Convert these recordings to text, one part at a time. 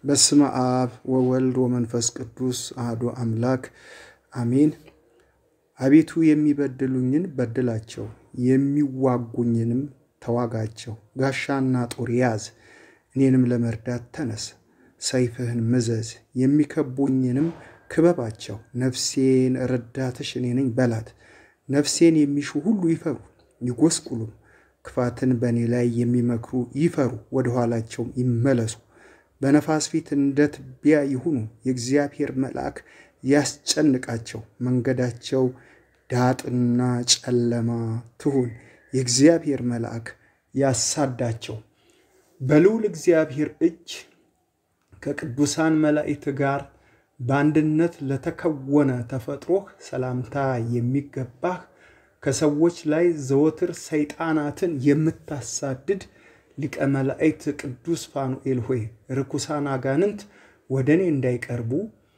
በስመ አብ ወወልድ ወመንፈስ ቅዱስ አሐዱ አምላክ አሜን። አቤቱ የሚበድሉኝን በድላቸው፣ የሚዋጉኝንም ተዋጋቸው። ጋሻና ጦር ያዝ፣ እኔንም ለመርዳት ተነስ። ሰይፍህን ምዘዝ፣ የሚከቡኝንም ክበባቸው። ነፍሴን ረዳትሽ እኔ ነኝ በላት። ነፍሴን የሚሹ ሁሉ ይፈሩ ይጎስቁሉም። ክፋትን በእኔ ላይ የሚመክሩ ይፈሩ፣ ወደ ኋላቸውም ይመለሱ። በነፋስ ፊት እንደ ትቢያ ይሁኑ። የእግዚአብሔር መልአክ ያስጨንቃቸው። መንገዳቸው ዳጥና ጨለማ ትሁን። የእግዚአብሔር መልአክ ያሳዳቸው። በልዑል እግዚአብሔር እጅ ከቅዱሳን መላእክት ጋር በአንድነት ለተከወነ ተፈጥሮህ ሰላምታ የሚገባህ ከሰዎች ላይ ዘወትር ሰይጣናትን የምታሳድድ ሊቀ መላእክት ቅዱስ ፋኑኤል ሆይ ርኩሳን አጋንንት ወደ እኔ እንዳይቀርቡ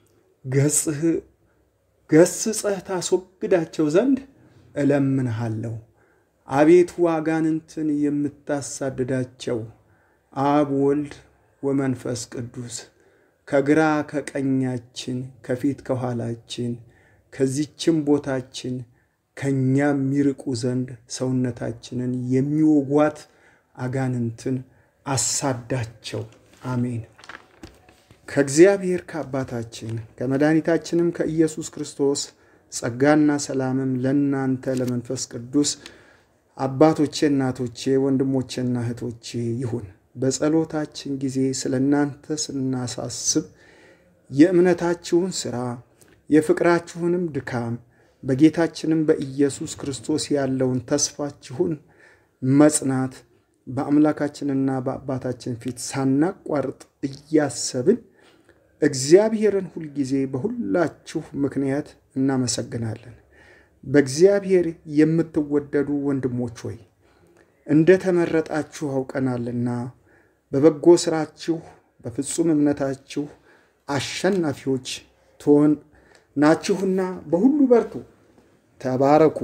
ገስጸህ ታስወግዳቸው ዘንድ እለምንሃለሁ። አቤቱ አጋንንትን የምታሳድዳቸው አብ ወልድ ወመንፈስ ቅዱስ ከግራ ከቀኛችን ከፊት ከኋላችን ከዚችም ቦታችን ከእኛም የሚርቁ ዘንድ ሰውነታችንን የሚወጓት አጋንንትን አሳዳቸው። አሜን። ከእግዚአብሔር ከአባታችን ከመድኃኒታችንም ከኢየሱስ ክርስቶስ ጸጋና ሰላምም ለእናንተ ለመንፈስ ቅዱስ አባቶቼ፣ እናቶቼ፣ ወንድሞቼና እህቶቼ ይሁን። በጸሎታችን ጊዜ ስለ እናንተ ስናሳስብ የእምነታችሁን ሥራ የፍቅራችሁንም ድካም በጌታችንም በኢየሱስ ክርስቶስ ያለውን ተስፋችሁን መጽናት በአምላካችንና በአባታችን ፊት ሳናቋርጥ እያሰብን እግዚአብሔርን ሁልጊዜ በሁላችሁ ምክንያት እናመሰግናለን። በእግዚአብሔር የምትወደዱ ወንድሞች ሆይ እንደ ተመረጣችሁ አውቀናልና በበጎ ሥራችሁ በፍጹም እምነታችሁ አሸናፊዎች ትሆን ናችሁና በሁሉ በርቱ፣ ተባረኩ።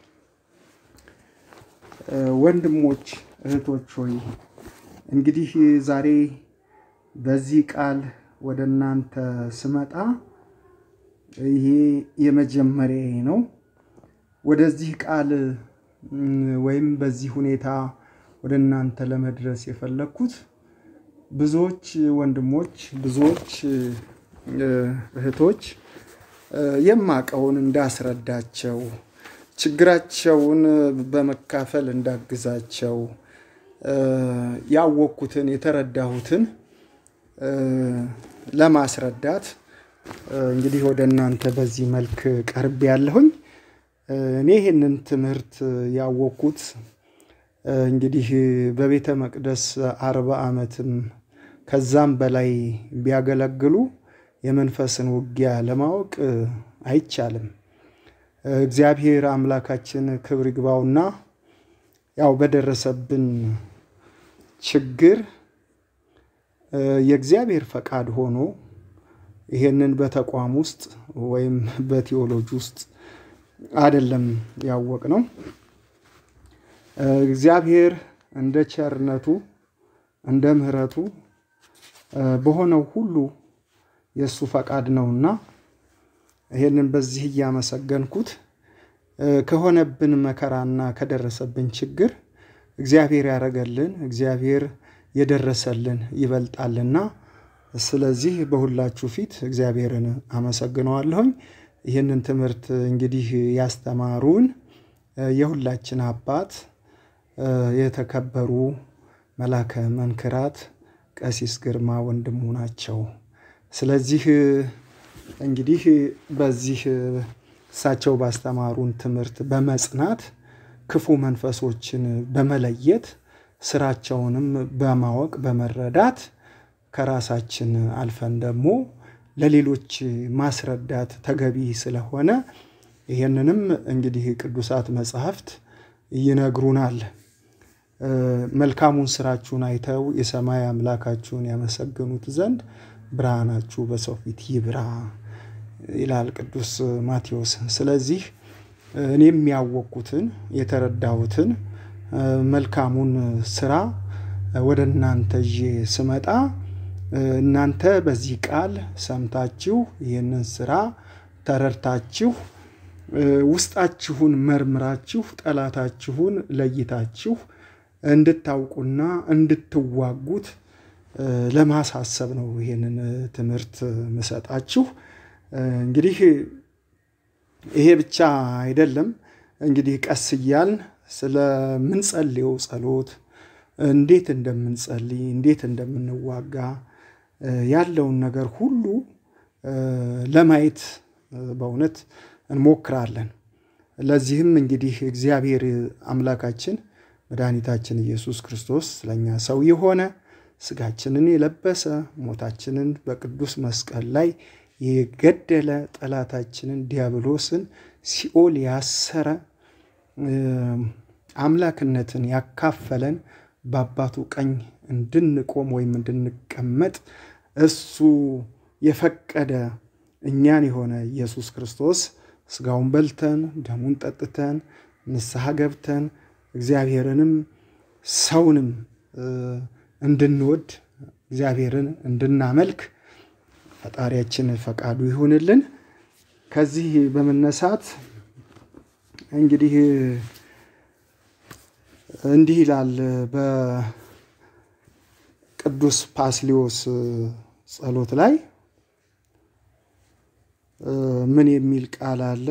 ወንድሞች እህቶች ሆይ እንግዲህ ዛሬ በዚህ ቃል ወደ እናንተ ስመጣ ይሄ የመጀመሪያ ነው። ወደዚህ ቃል ወይም በዚህ ሁኔታ ወደ እናንተ ለመድረስ የፈለግኩት ብዙዎች ወንድሞች ብዙዎች እህቶች የማቀውን እንዳስረዳቸው ችግራቸውን በመካፈል እንዳግዛቸው ያወቅኩትን የተረዳሁትን ለማስረዳት እንግዲህ ወደ እናንተ በዚህ መልክ ቀርብ ያለሁኝ። እኔ ይህንን ትምህርት ያወቅኩት እንግዲህ በቤተ መቅደስ አርባ ዓመትም ከዛም በላይ ቢያገለግሉ የመንፈስን ውጊያ ለማወቅ አይቻልም። እግዚአብሔር አምላካችን ክብር ይግባውና ያው በደረሰብን ችግር የእግዚአብሔር ፈቃድ ሆኖ ይሄንን በተቋም ውስጥ ወይም በቴዎሎጂ ውስጥ አይደለም ያወቅ ነው። እግዚአብሔር እንደ ቸርነቱ እንደ ምሕረቱ በሆነው ሁሉ የእሱ ፈቃድ ነውና ይሄንን በዚህ እያመሰገንኩት ከሆነብን መከራና ከደረሰብን ችግር እግዚአብሔር ያደረገልን እግዚአብሔር የደረሰልን ይበልጣልና ስለዚህ በሁላችሁ ፊት እግዚአብሔርን አመሰግነዋለሁኝ። ይህንን ትምህርት እንግዲህ ያስተማሩን የሁላችን አባት የተከበሩ መላከ መንክራት ቀሲስ ግርማ ወንድሙ ናቸው። ስለዚህ እንግዲህ በዚህ እሳቸው ባስተማሩን ትምህርት በመጽናት ክፉ መንፈሶችን በመለየት ስራቸውንም በማወቅ በመረዳት ከራሳችን አልፈን ደግሞ ለሌሎች ማስረዳት ተገቢ ስለሆነ ይህንንም እንግዲህ ቅዱሳት መጽሐፍት ይነግሩናል። መልካሙን ስራችሁን አይተው የሰማይ አምላካችሁን ያመሰግኑት ዘንድ ብርሃናችሁ በሰው ፊት ይብራ ይላል ቅዱስ ማቴዎስ። ስለዚህ እኔም ያወቅኩትን የተረዳሁትን መልካሙን ስራ ወደ እናንተ ይዤ ስመጣ እናንተ በዚህ ቃል ሰምታችሁ ይህንን ስራ ተረድታችሁ ውስጣችሁን መርምራችሁ ጠላታችሁን ለይታችሁ እንድታውቁና እንድትዋጉት ለማሳሰብ ነው ይሄንን ትምህርት ምሰጣችሁ። እንግዲህ ይሄ ብቻ አይደለም። እንግዲህ ቀስ እያልን ስለምንጸልየው ጸሎት እንዴት እንደምንጸልይ እንዴት እንደምንዋጋ ያለውን ነገር ሁሉ ለማየት በእውነት እንሞክራለን። ለዚህም እንግዲህ እግዚአብሔር አምላካችን መድኃኒታችን ኢየሱስ ክርስቶስ ስለኛ ሰው የሆነ ስጋችንን የለበሰ ሞታችንን በቅዱስ መስቀል ላይ የገደለ ጠላታችንን ዲያብሎስን ሲኦል ያሰረ አምላክነትን ያካፈለን በአባቱ ቀኝ እንድንቆም ወይም እንድንቀመጥ እሱ የፈቀደ እኛን የሆነ ኢየሱስ ክርስቶስ ስጋውን በልተን ደሙን ጠጥተን ንስሐ ገብተን እግዚአብሔርንም ሰውንም እንድንወድ እግዚአብሔርን እንድናመልክ ፈጣሪያችን ፈቃዱ ይሁንልን። ከዚህ በመነሳት እንግዲህ እንዲህ ይላል በቅዱስ ፓስሊዮስ ጸሎት ላይ ምን የሚል ቃል አለ?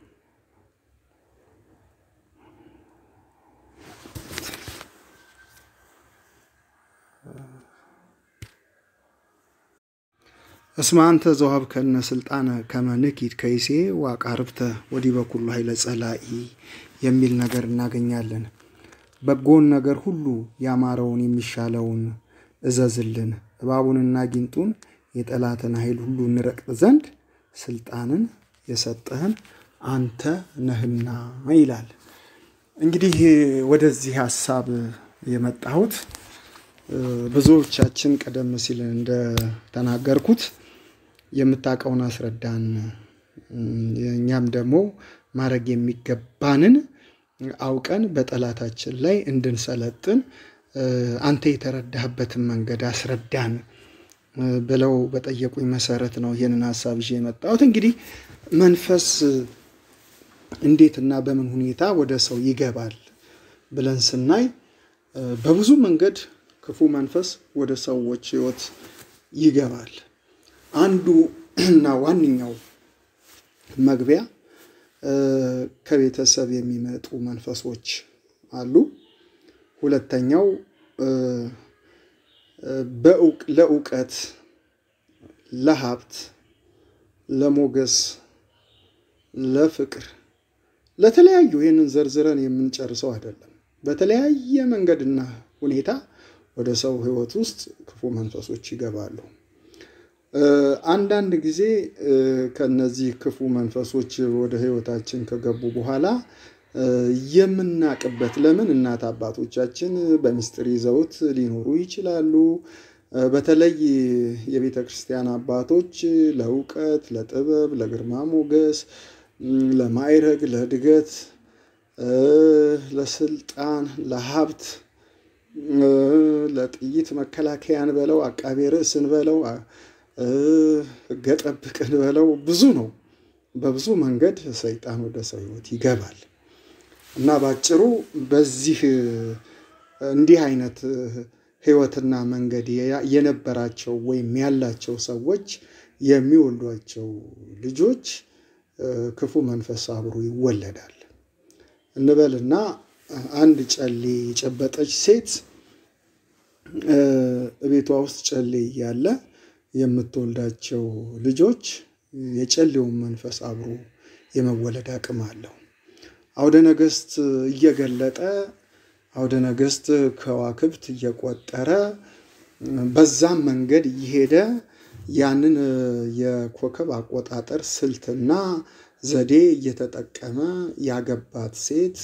እስመ አንተ ዘወሀብከነ ስልጣነ ከመ ንኪድ ከይሴ ወአቃርብተ ወዲበ ኩሉ ኃይለ ጸላኢ የሚል ነገር እናገኛለን። በጎን ነገር ሁሉ ያማረውን የሚሻለውን እዘዝልን፣ እባቡንና ጊንጡን የጠላትን ኃይል ሁሉ እንረቅጥ ዘንድ ስልጣንን የሰጠህን አንተ ነህና ይላል። እንግዲህ ወደዚህ ሀሳብ የመጣሁት ብዙዎቻችን ቀደም ሲል እንደተናገርኩት የምታውቀውን አስረዳን፣ እኛም ደግሞ ማድረግ የሚገባንን አውቀን በጠላታችን ላይ እንድንሰለጥን አንተ የተረዳህበትን መንገድ አስረዳን ብለው በጠየቁኝ መሰረት ነው ይህንን ሀሳብ ይዤ የመጣሁት። እንግዲህ መንፈስ እንዴትና በምን ሁኔታ ወደ ሰው ይገባል ብለን ስናይ በብዙ መንገድ ክፉ መንፈስ ወደ ሰዎች ሕይወት ይገባል። አንዱ እና ዋነኛው መግቢያ ከቤተሰብ የሚመጡ መንፈሶች አሉ። ሁለተኛው ለእውቀት፣ ለሀብት፣ ለሞገስ፣ ለፍቅር፣ ለተለያዩ ይህንን ዘርዝረን የምንጨርሰው አይደለም። በተለያየ መንገድና ሁኔታ ወደ ሰው ሕይወት ውስጥ ክፉ መንፈሶች ይገባሉ። አንዳንድ ጊዜ ከነዚህ ክፉ መንፈሶች ወደ ሕይወታችን ከገቡ በኋላ የምናቅበት ለምን እናት አባቶቻችን በምስጢር ይዘውት ሊኖሩ ይችላሉ። በተለይ የቤተ ክርስቲያን አባቶች ለእውቀት፣ ለጥበብ፣ ለግርማ ሞገስ፣ ለማዕረግ፣ ለእድገት፣ ለስልጣን፣ ለሀብት፣ ለጥይት መከላከያን በለው አቃቤ ርዕስን በለው ሕገ ጠብቅን በለው ብዙ ነው። በብዙ መንገድ ሰይጣን ወደ ሰው ሕይወት ይገባል እና ባጭሩ በዚህ እንዲህ አይነት ሕይወትና መንገድ የነበራቸው ወይም ያላቸው ሰዎች የሚወልዷቸው ልጆች ክፉ መንፈስ አብሮ ይወለዳል እንበልና አንድ ጨሌ የጨበጠች ሴት ቤቷ ውስጥ ጨሌ እያለ የምትወልዳቸው ልጆች የጨሌውን መንፈስ አብሮ የመወለድ አቅም አለው። አውደ ነገሥት እየገለጠ አውደ ነገሥት ከዋክብት እየቆጠረ በዛም መንገድ እየሄደ ያንን የኮከብ አቆጣጠር ስልትና ዘዴ እየተጠቀመ ያገባት ሴት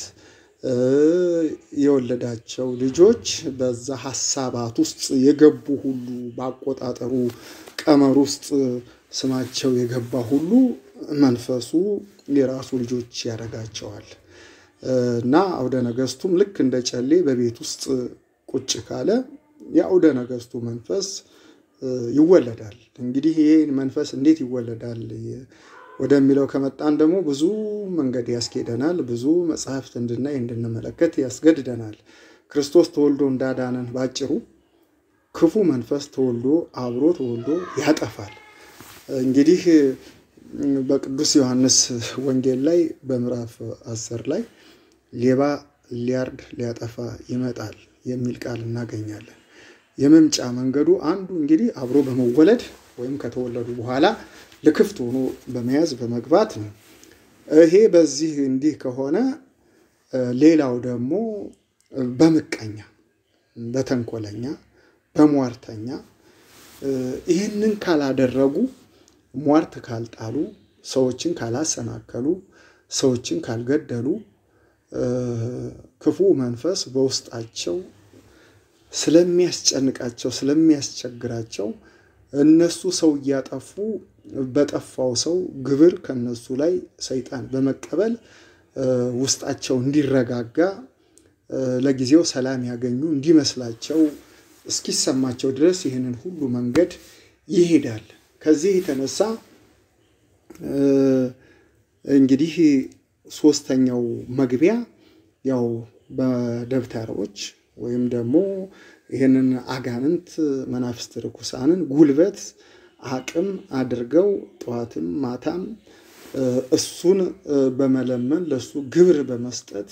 የወለዳቸው ልጆች በዛ ሀሳባት ውስጥ የገቡ ሁሉ በአቆጣጠሩ ቀመር ውስጥ ስማቸው የገባ ሁሉ መንፈሱ የራሱ ልጆች ያደርጋቸዋል እና አውደ ነገሥቱም ልክ እንደ ጨሌ በቤት ውስጥ ቁጭ ካለ የአውደ ነገሥቱ መንፈስ ይወለዳል። እንግዲህ ይህ መንፈስ እንዴት ይወለዳል ወደሚለው ከመጣን ደግሞ ብዙ መንገድ ያስኬደናል። ብዙ መጽሐፍት እንድናይ እንድንመለከት ያስገድደናል። ክርስቶስ ተወልዶ እንዳዳነን ባጭሩ ክፉ መንፈስ ተወልዶ አብሮ ተወልዶ ያጠፋል። እንግዲህ በቅዱስ ዮሐንስ ወንጌል ላይ በምዕራፍ አስር ላይ ሌባ ሊያርድ ሊያጠፋ ይመጣል የሚል ቃል እናገኛለን። የመምጫ መንገዱ አንዱ እንግዲህ አብሮ በመወለድ ወይም ከተወለዱ በኋላ ልክፍት ሆኖ በመያዝ በመግባት ነው። ይሄ በዚህ እንዲህ ከሆነ ሌላው ደግሞ በምቀኛ፣ በተንኮለኛ፣ በሟርተኛ ይህንን ካላደረጉ ሟርት ካልጣሉ፣ ሰዎችን ካላሰናከሉ፣ ሰዎችን ካልገደሉ ክፉ መንፈስ በውስጣቸው ስለሚያስጨንቃቸው ስለሚያስቸግራቸው እነሱ ሰው እያጠፉ በጠፋው ሰው ግብር ከነሱ ላይ ሰይጣን በመቀበል ውስጣቸው እንዲረጋጋ ለጊዜው ሰላም ያገኙ እንዲመስላቸው እስኪሰማቸው ድረስ ይህንን ሁሉ መንገድ ይሄዳል። ከዚህ የተነሳ እንግዲህ ሶስተኛው መግቢያ ያው በደብተሮች ወይም ደግሞ ይህንን አጋንንት መናፍስት ርኩሳንን ጉልበት አቅም አድርገው ጠዋትም ማታም እሱን በመለመን ለእሱ ግብር በመስጠት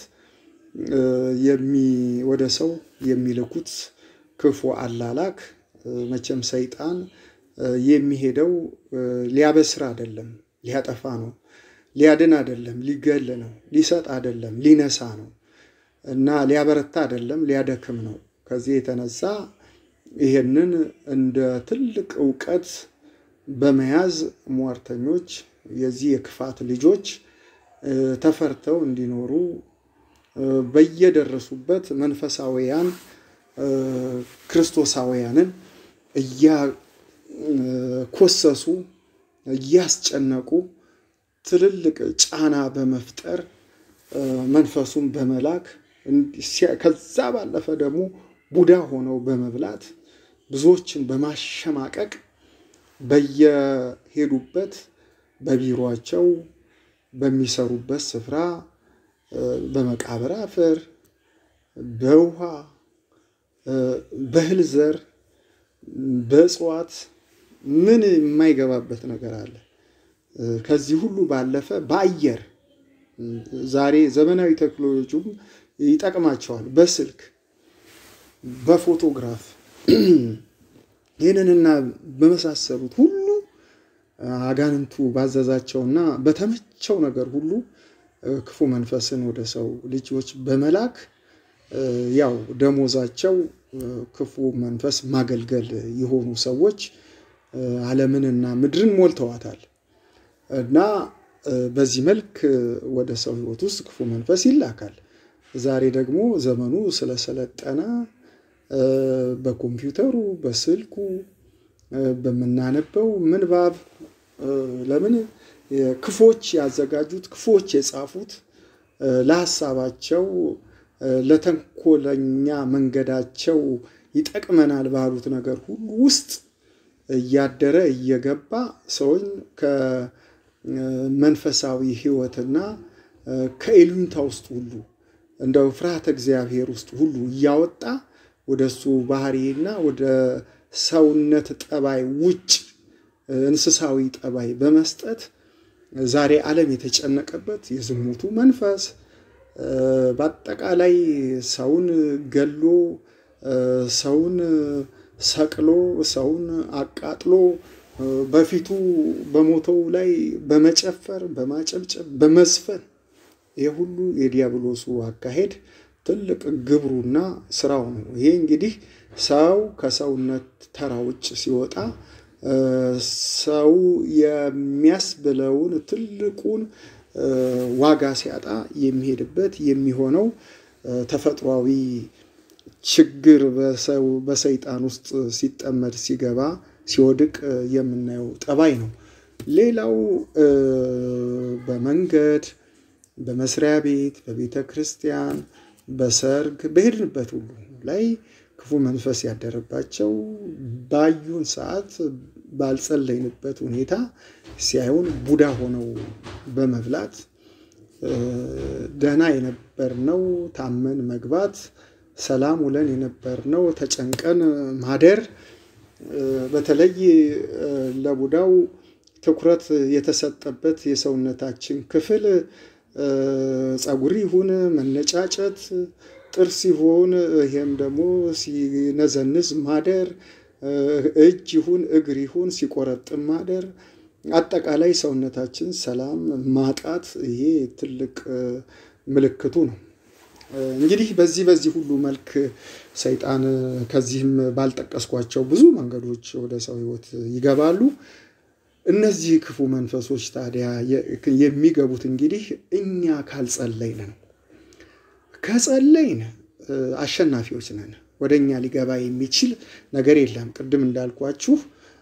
ወደ ሰው የሚልኩት ክፉ አላላክ መቼም ሰይጣን የሚሄደው ሊያበስር አይደለም፣ ሊያጠፋ ነው። ሊያድን አይደለም፣ ሊገል ነው። ሊሰጥ አይደለም፣ ሊነሳ ነው እና ሊያበረታ አይደለም፣ ሊያደክም ነው። ከዚህ የተነሳ ይሄንን እንደ ትልቅ እውቀት በመያዝ ሟርተኞች የዚህ የክፋት ልጆች ተፈርተው እንዲኖሩ በየደረሱበት መንፈሳዊያን ክርስቶሳውያንን እያኮሰሱ እያስጨነቁ ትልልቅ ጫና በመፍጠር መንፈሱን በመላክ ከዛ ባለፈ ደግሞ ቡዳ ሆነው በመብላት ብዙዎችን በማሸማቀቅ በየሄዱበት በቢሮቸው በሚሰሩበት ስፍራ በመቃብር አፈር፣ በውሃ፣ በእህል ዘር፣ በእጽዋት ምን የማይገባበት ነገር አለ? ከዚህ ሁሉ ባለፈ በአየር ዛሬ ዘመናዊ ቴክኖሎጂም ይጠቅማቸዋል። በስልክ በፎቶግራፍ ይህንንና በመሳሰሉት ሁሉ አጋንንቱ ባዘዛቸውና በተመቸው ነገር ሁሉ ክፉ መንፈስን ወደ ሰው ልጆች በመላክ ያው ደሞዛቸው ክፉ መንፈስ ማገልገል የሆኑ ሰዎች ዓለምንና ምድርን ሞልተዋታል እና በዚህ መልክ ወደ ሰው ሕይወት ውስጥ ክፉ መንፈስ ይላካል። ዛሬ ደግሞ ዘመኑ ስለሰለጠነ በኮምፒውተሩ፣ በስልኩ በምናነበው ምንባብ ለምን ክፎች ያዘጋጁት ክፎች የጻፉት ለሀሳባቸው ለተንኮለኛ መንገዳቸው ይጠቅመናል ባሉት ነገር ሁሉ ውስጥ እያደረ እየገባ ሰውን ከመንፈሳዊ ሕይወትና ከኢሉኝታ ውስጥ ሁሉ እንደው ፍርሃተ እግዚአብሔር ውስጥ ሁሉ እያወጣ ወደ እሱ ባህሪና ወደ ሰውነት ጠባይ ውጭ እንስሳዊ ጠባይ በመስጠት ዛሬ ዓለም የተጨነቀበት የዝሙቱ መንፈስ በአጠቃላይ ሰውን ገሎ ሰውን ሰቅሎ ሰውን አቃጥሎ በፊቱ በሞተው ላይ በመጨፈር በማጨብጨብ በመዝፈን ይህ ሁሉ የዲያብሎሱ አካሄድ ትልቅ ግብሩና ስራው ነው። ይሄ እንግዲህ ሰው ከሰውነት ተራ ውጭ ሲወጣ ሰው የሚያስብለውን ትልቁን ዋጋ ሲያጣ የሚሄድበት የሚሆነው ተፈጥሯዊ ችግር በሰይጣን ውስጥ ሲጠመድ ሲገባ ሲወድቅ የምናየው ጠባይ ነው። ሌላው በመንገድ በመስሪያ ቤት በቤተ ክርስቲያን በሰርግ በሄድንበት ሁሉ ላይ ክፉ መንፈስ ያደረባቸው ባዩን ሰዓት ባልጸለይንበት ሁኔታ ሲያዩን ቡዳ ሆነው በመብላት ደህና የነበርነው ታመን መግባት፣ ሰላም ውለን የነበርነው ተጨንቀን ማደር፣ በተለይ ለቡዳው ትኩረት የተሰጠበት የሰውነታችን ክፍል ጸጉር ይሁን መነጫጨት፣ ጥርስ ይሁን ይሄም ደግሞ ሲነዘንዝ ማደር፣ እጅ ይሁን እግር ይሁን ሲቆረጥም ማደር፣ አጠቃላይ ሰውነታችን ሰላም ማጣት ይሄ ትልቅ ምልክቱ ነው። እንግዲህ በዚህ በዚህ ሁሉ መልክ ሰይጣን ከዚህም ባልጠቀስኳቸው ብዙ መንገዶች ወደ ሰው ሕይወት ይገባሉ። እነዚህ ክፉ መንፈሶች ታዲያ የሚገቡት እንግዲህ እኛ ካልጸለይን ነው። ከጸለይን አሸናፊዎች ነን። ወደ እኛ ሊገባ የሚችል ነገር የለም። ቅድም እንዳልኳችሁ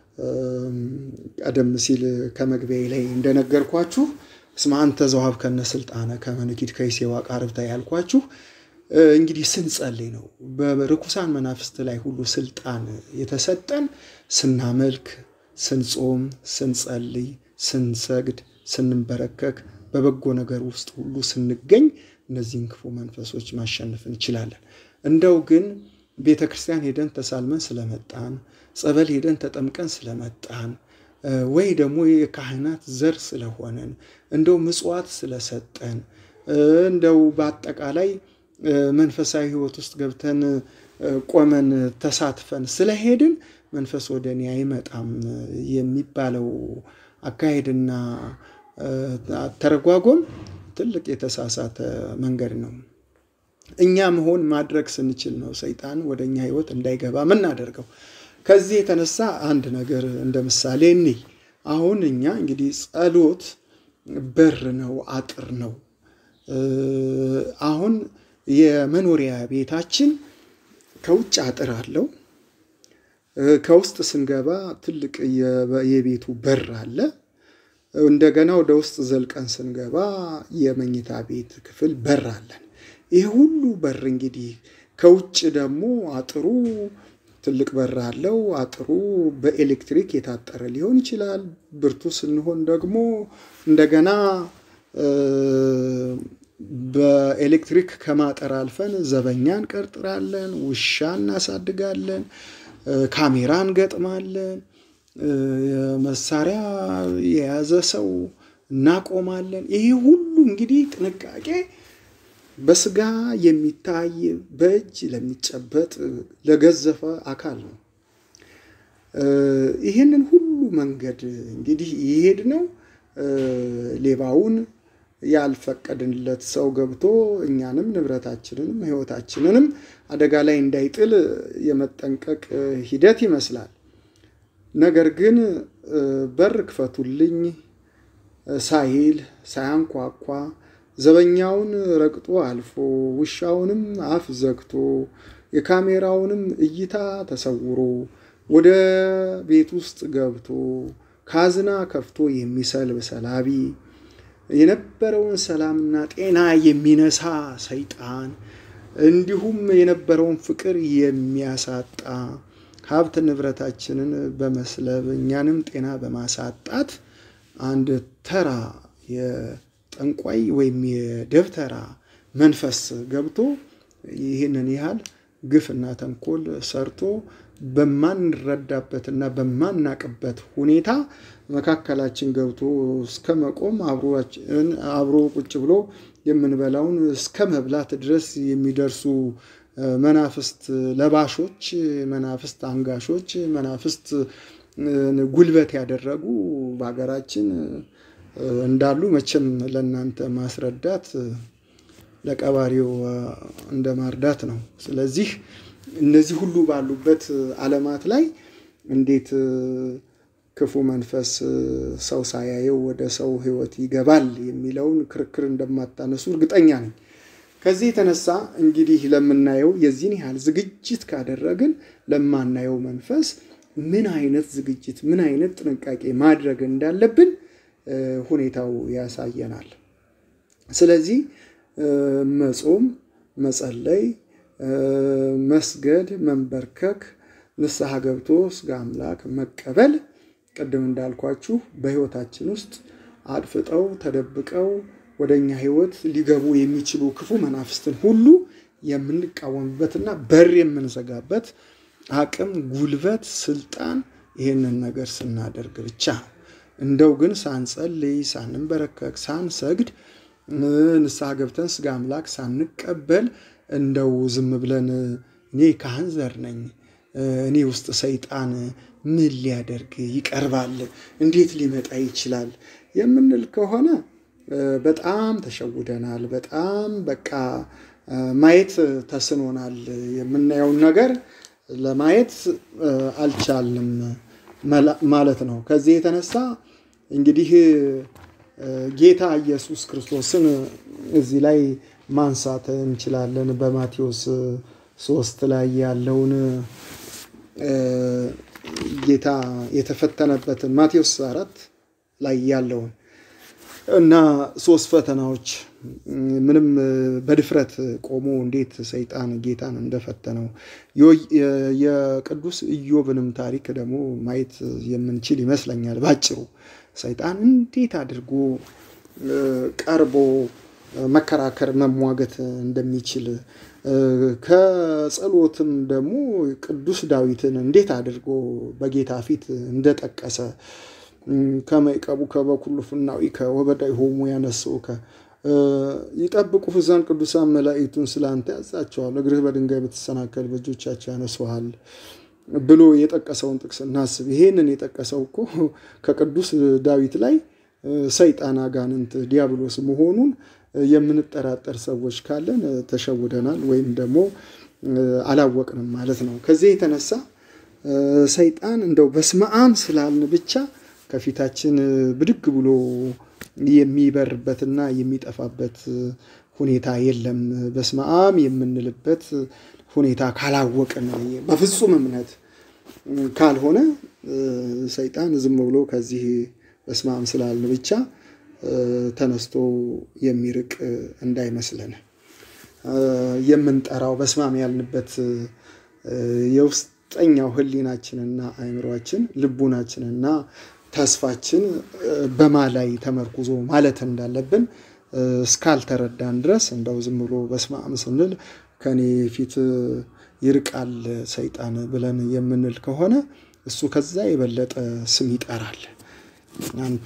ቀደም ሲል ከመግቢያ ላይ እንደነገርኳችሁ እስመ አንተ ዘወሀብከነ ስልጣነ ከመ ንኪድ ከይሴዋ ቃርብታ ያልኳችሁ እንግዲህ ስንጸልይ ነው። በርኩሳን መናፍስት ላይ ሁሉ ስልጣን የተሰጠን ስናመልክ፣ ስንጾም፣ ስንጸልይ፣ ስንሰግድ፣ ስንበረከክ፣ በበጎ ነገር ውስጥ ሁሉ ስንገኝ እነዚህን ክፉ መንፈሶች ማሸነፍ እንችላለን። እንደው ግን ቤተ ክርስቲያን ሄደን ተሳልመን ስለመጣን ጸበል ሄደን ተጠምቀን ስለመጣን ወይ ደግሞ የካህናት ዘር ስለሆነን እንደው ምጽዋት ስለሰጠን እንደው በአጠቃላይ መንፈሳዊ ሕይወት ውስጥ ገብተን ቆመን ተሳትፈን ስለሄድን መንፈስ ወደ እኔ አይመጣም የሚባለው አካሄድና ተረጓጎም ትልቅ የተሳሳተ መንገድ ነው። እኛ መሆን ማድረግ ስንችል ነው ሰይጣን ወደ እኛ ሕይወት እንዳይገባ ምናደርገው። ከዚህ የተነሳ አንድ ነገር እንደ ምሳሌ እንይ። አሁን እኛ እንግዲህ ጸሎት በር ነው፣ አጥር ነው። አሁን የመኖሪያ ቤታችን ከውጭ አጥር አለው። ከውስጥ ስንገባ ትልቅ የቤቱ በር አለ። እንደገና ወደ ውስጥ ዘልቀን ስንገባ የመኝታ ቤት ክፍል በር አለን። ይህ ሁሉ በር እንግዲህ ከውጭ ደግሞ አጥሩ ትልቅ በር አለው። አጥሩ በኤሌክትሪክ የታጠረ ሊሆን ይችላል። ብርቱ ስንሆን ደግሞ እንደገና በኤሌክትሪክ ከማጠር አልፈን ዘበኛ እንቀጥራለን፣ ውሻ እናሳድጋለን፣ ካሜራ እንገጥማለን፣ መሳሪያ የያዘ ሰው እናቆማለን። ይሄ ሁሉ እንግዲህ ጥንቃቄ በስጋ የሚታይ በእጅ ለሚጨበጥ ለገዘፈ አካል ነው። ይህንን ሁሉ መንገድ እንግዲህ ይሄድ ነው ሌባውን ያልፈቀድንለት ሰው ገብቶ እኛንም ንብረታችንንም ሕይወታችንንም አደጋ ላይ እንዳይጥል የመጠንቀቅ ሂደት ይመስላል። ነገር ግን በር ክፈቱልኝ ሳይል ሳያንኳኳ ዘበኛውን ረግጦ አልፎ ውሻውንም አፍ ዘግቶ የካሜራውንም እይታ ተሰውሮ ወደ ቤት ውስጥ ገብቶ ካዝና ከፍቶ የሚሰልብ ሰላቢ የነበረውን ሰላምና ጤና የሚነሳ ሰይጣን እንዲሁም የነበረውን ፍቅር የሚያሳጣ ሀብት ንብረታችንን በመስለብ እኛንም ጤና በማሳጣት አንድ ተራ የጠንቋይ ወይም የደብተራ መንፈስ ገብቶ ይህንን ያህል ግፍና ተንኮል ሰርቶ በማንረዳበትና በማናቅበት ሁኔታ መካከላችን ገብቶ እስከ መቆም አብሮ ቁጭ ብሎ የምንበላውን እስከ መብላት ድረስ የሚደርሱ መናፍስት ለባሾች፣ መናፍስት አንጋሾች፣ መናፍስት ጉልበት ያደረጉ በሀገራችን እንዳሉ መቼም ለእናንተ ማስረዳት ለቀባሪው እንደ ማርዳት ነው። ስለዚህ እነዚህ ሁሉ ባሉበት ዓለማት ላይ እንዴት ክፉ መንፈስ ሰው ሳያየው ወደ ሰው ሕይወት ይገባል የሚለውን ክርክር እንደማታነሱ እርግጠኛ ነኝ። ከዚህ የተነሳ እንግዲህ ለምናየው የዚህን ያህል ዝግጅት ካደረግን ለማናየው መንፈስ ምን አይነት ዝግጅት ምን አይነት ጥንቃቄ ማድረግ እንዳለብን ሁኔታው ያሳየናል። ስለዚህ መጾም፣ መጸለይ፣ መስገድ፣ መንበርከክ፣ ንስሐ ገብቶ ስጋ አምላክ መቀበል ቅድም እንዳልኳችሁ በሕይወታችን ውስጥ አድፍጠው ተደብቀው ወደ እኛ ሕይወት ሊገቡ የሚችሉ ክፉ መናፍስትን ሁሉ የምንቃወምበትና በር የምንዘጋበት አቅም፣ ጉልበት፣ ስልጣን ይህንን ነገር ስናደርግ ብቻ ነው። እንደው ግን ሳንጸልይ፣ ሳንንበረከክ፣ ሳንሰግድ ንስሐ ገብተን ስጋ አምላክ ሳንቀበል እንደው ዝም ብለን እኔ ካህን ዘር ነኝ እኔ ውስጥ ሰይጣን ምን ሊያደርግ ይቀርባል? እንዴት ሊመጣ ይችላል? የምንል ከሆነ በጣም ተሸውደናል። በጣም በቃ ማየት ተስኖናል። የምናየውን ነገር ለማየት አልቻልንም ማለት ነው። ከዚህ የተነሳ እንግዲህ ጌታ ኢየሱስ ክርስቶስን እዚህ ላይ ማንሳት እንችላለን። በማቴዎስ ሶስት ላይ ያለውን ጌታ የተፈተነበትን ማቴዎስ አራት ላይ ያለውን እና ሶስት ፈተናዎች ምንም በድፍረት ቆሞ እንዴት ሰይጣን ጌታን እንደፈተነው የቅዱስ ኢዮብንም ታሪክ ደግሞ ማየት የምንችል ይመስለኛል። ባጭሩ ሰይጣን እንዴት አድርጎ ቀርቦ መከራከር መሟገት እንደሚችል ከጸሎትም ደግሞ ቅዱስ ዳዊትን እንዴት አድርጎ በጌታ ፊት እንደጠቀሰ ከመይቀቡ ከበኩሉ ፍናዊከ ወበዳይሆሙ ያነስኡከ ይጠብቁህ ዘንድ ቅዱሳን መላእክቱን ስላንተ ያዛቸዋል፣ እግርህ በድንጋይ ብትሰናከል በእጆቻቸው ያነሱሃል ብሎ የጠቀሰውን ጥቅስ እናስብ። ይሄንን የጠቀሰው እኮ ከቅዱስ ዳዊት ላይ ሰይጣን አጋንንት ዲያብሎስ መሆኑን የምንጠራጠር ሰዎች ካለን ተሸውደናል ወይም ደግሞ አላወቅንም ማለት ነው። ከዚህ የተነሳ ሰይጣን እንደው በስመ አብ ስላልን ብቻ ከፊታችን ብድግ ብሎ የሚበርበትና የሚጠፋበት ሁኔታ የለም። በስመ አብ የምንልበት ሁኔታ ካላወቅን በፍጹም እምነት ካልሆነ ሰይጣን ዝም ብሎ ከዚህ በስመ አብ ስላልን ብቻ ተነስቶ የሚርቅ እንዳይመስለን የምንጠራው በስመ አብ ያልንበት የውስጠኛው ሕሊናችንና አእምሯችን ልቡናችንና ተስፋችን በማ ላይ ተመርኩዞ ማለት እንዳለብን እስካልተረዳን ድረስ እንደው ዝም ብሎ በስመ አብ ስንል ከኔ ፊት ይርቃል ሰይጣን ብለን የምንል ከሆነ እሱ ከዛ የበለጠ ስም ይጠራል። አንተ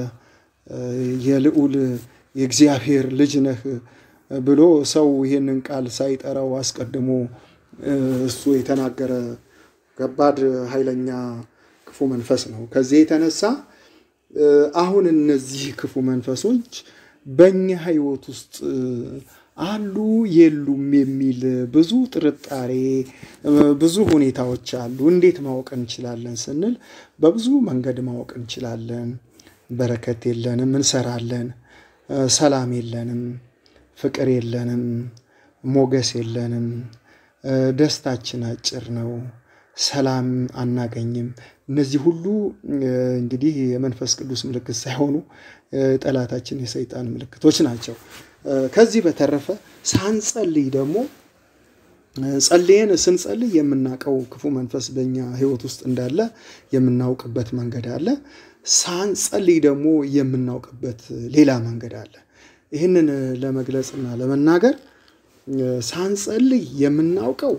የልዑል የእግዚአብሔር ልጅ ነህ ብሎ ሰው ይህንን ቃል ሳይጠራው አስቀድሞ እሱ የተናገረ ከባድ ኃይለኛ ክፉ መንፈስ ነው። ከዚህ የተነሳ አሁን እነዚህ ክፉ መንፈሶች በእኛ ሕይወት ውስጥ አሉ የሉም የሚል ብዙ ጥርጣሬ፣ ብዙ ሁኔታዎች አሉ። እንዴት ማወቅ እንችላለን ስንል በብዙ መንገድ ማወቅ እንችላለን። በረከት የለንም፣ እንሰራለን። ሰላም የለንም፣ ፍቅር የለንም፣ ሞገስ የለንም። ደስታችን አጭር ነው፣ ሰላም አናገኝም። እነዚህ ሁሉ እንግዲህ የመንፈስ ቅዱስ ምልክት ሳይሆኑ ጠላታችን የሰይጣን ምልክቶች ናቸው። ከዚህ በተረፈ ሳንጸልይ ደግሞ ጸልየን ስንጸልይ የምናውቀው ክፉ መንፈስ በእኛ ሕይወት ውስጥ እንዳለ የምናውቅበት መንገድ አለ። ሳንጸልይ ደግሞ የምናውቅበት ሌላ መንገድ አለ። ይህንን ለመግለጽና ለመናገር ሳንጸልይ የምናውቀው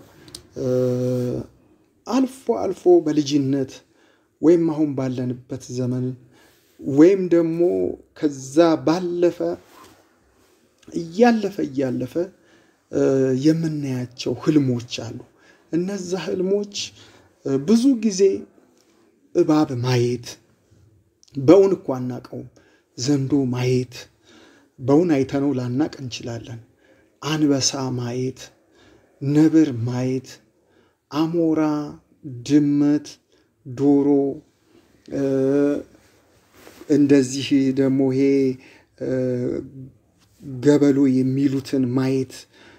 አልፎ አልፎ በልጅነት ወይም አሁን ባለንበት ዘመን ወይም ደግሞ ከዛ ባለፈ እያለፈ እያለፈ የምናያቸው ህልሞች አሉ። እነዛ ህልሞች ብዙ ጊዜ እባብ ማየት በእውን እኮ አናቀውም። ዘንዶ ማየት በእውን አይተነው ላናቅ እንችላለን። አንበሳ ማየት፣ ነብር ማየት፣ አሞራ፣ ድመት፣ ዶሮ እንደዚህ ደግሞ ይሄ ገበሎ የሚሉትን ማየት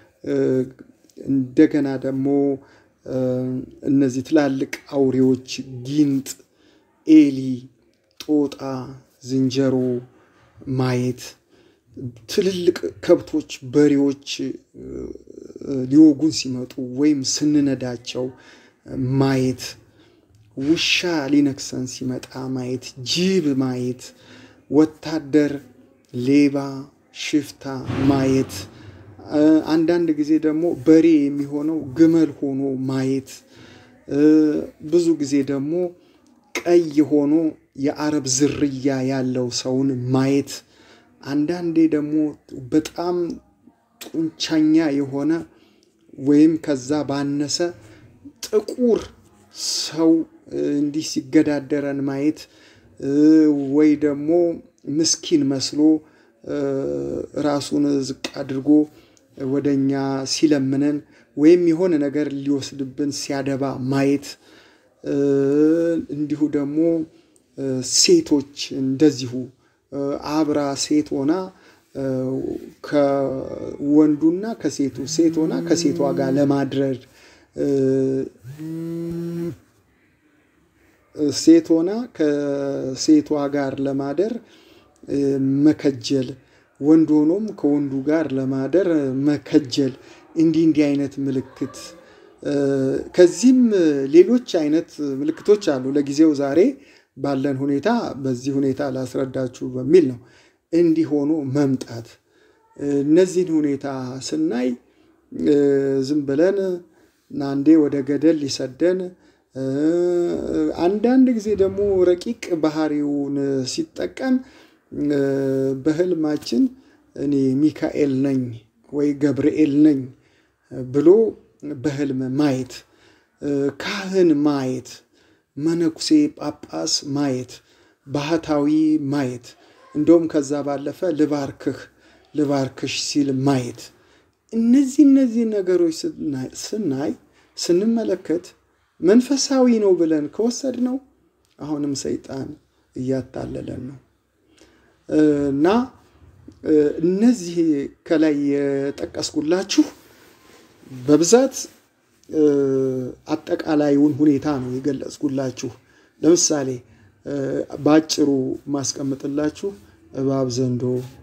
እንደገና ደግሞ እነዚህ ትላልቅ አውሬዎች ጊንጥ፣ ኤሊ፣ ጦጣ፣ ዝንጀሮ ማየት ትልልቅ ከብቶች፣ በሬዎች ሊወጉን ሲመጡ ወይም ስንነዳቸው ማየት፣ ውሻ ሊነክሰን ሲመጣ ማየት፣ ጅብ ማየት፣ ወታደር፣ ሌባ፣ ሽፍታ ማየት፣ አንዳንድ ጊዜ ደግሞ በሬ የሚሆነው ግመል ሆኖ ማየት፣ ብዙ ጊዜ ደግሞ ቀይ ሆኖ የአረብ ዝርያ ያለው ሰውን ማየት፣ አንዳንዴ ደግሞ በጣም ጡንቻኛ የሆነ ወይም ከዛ ባነሰ ጥቁር ሰው እንዲህ ሲገዳደረን ማየት ወይ ደግሞ ምስኪን መስሎ ራሱን ዝቅ አድርጎ ወደ እኛ ሲለምነን ወይም የሆነ ነገር ሊወስድብን ሲያደባ ማየት እንዲሁ ደግሞ ሴቶች እንደዚሁ አብራ ሴት ሆና ከወንዱና ከሴቱ ሴት ሆና ከሴቷ ጋር ለማድረግ ሴት ሆና ከሴቷ ጋር ለማደር መከጀል፣ ወንድ ሆኖም ከወንዱ ጋር ለማደር መከጀል፣ እንዲህ እንዲህ አይነት ምልክት ከዚህም ሌሎች አይነት ምልክቶች አሉ። ለጊዜው ዛሬ ባለን ሁኔታ በዚህ ሁኔታ ላስረዳችሁ በሚል ነው። እንዲህ ሆኖ መምጣት እነዚህን ሁኔታ ስናይ ዝም ብለን አንዴ ወደ ገደል ሊሰደን፣ አንዳንድ ጊዜ ደግሞ ረቂቅ ባህሪውን ሲጠቀም በህልማችን እኔ ሚካኤል ነኝ ወይ ገብርኤል ነኝ ብሎ በህልም ማየት፣ ካህን ማየት፣ መነኩሴ ጳጳስ ማየት፣ ባህታዊ ማየት፣ እንደውም ከዛ ባለፈ ልባርክህ ልባርክሽ ሲል ማየት። እነዚህ እነዚህ ነገሮች ስናይ ስንመለከት መንፈሳዊ ነው ብለን ከወሰድ ነው አሁንም ሰይጣን እያታለለን ነው እና እነዚህ ከላይ የጠቀስኩላችሁ በብዛት አጠቃላዩን ሁኔታ ነው የገለጽኩላችሁ። ለምሳሌ በአጭሩ ማስቀምጥላችሁ እባብ፣ ዘንዶ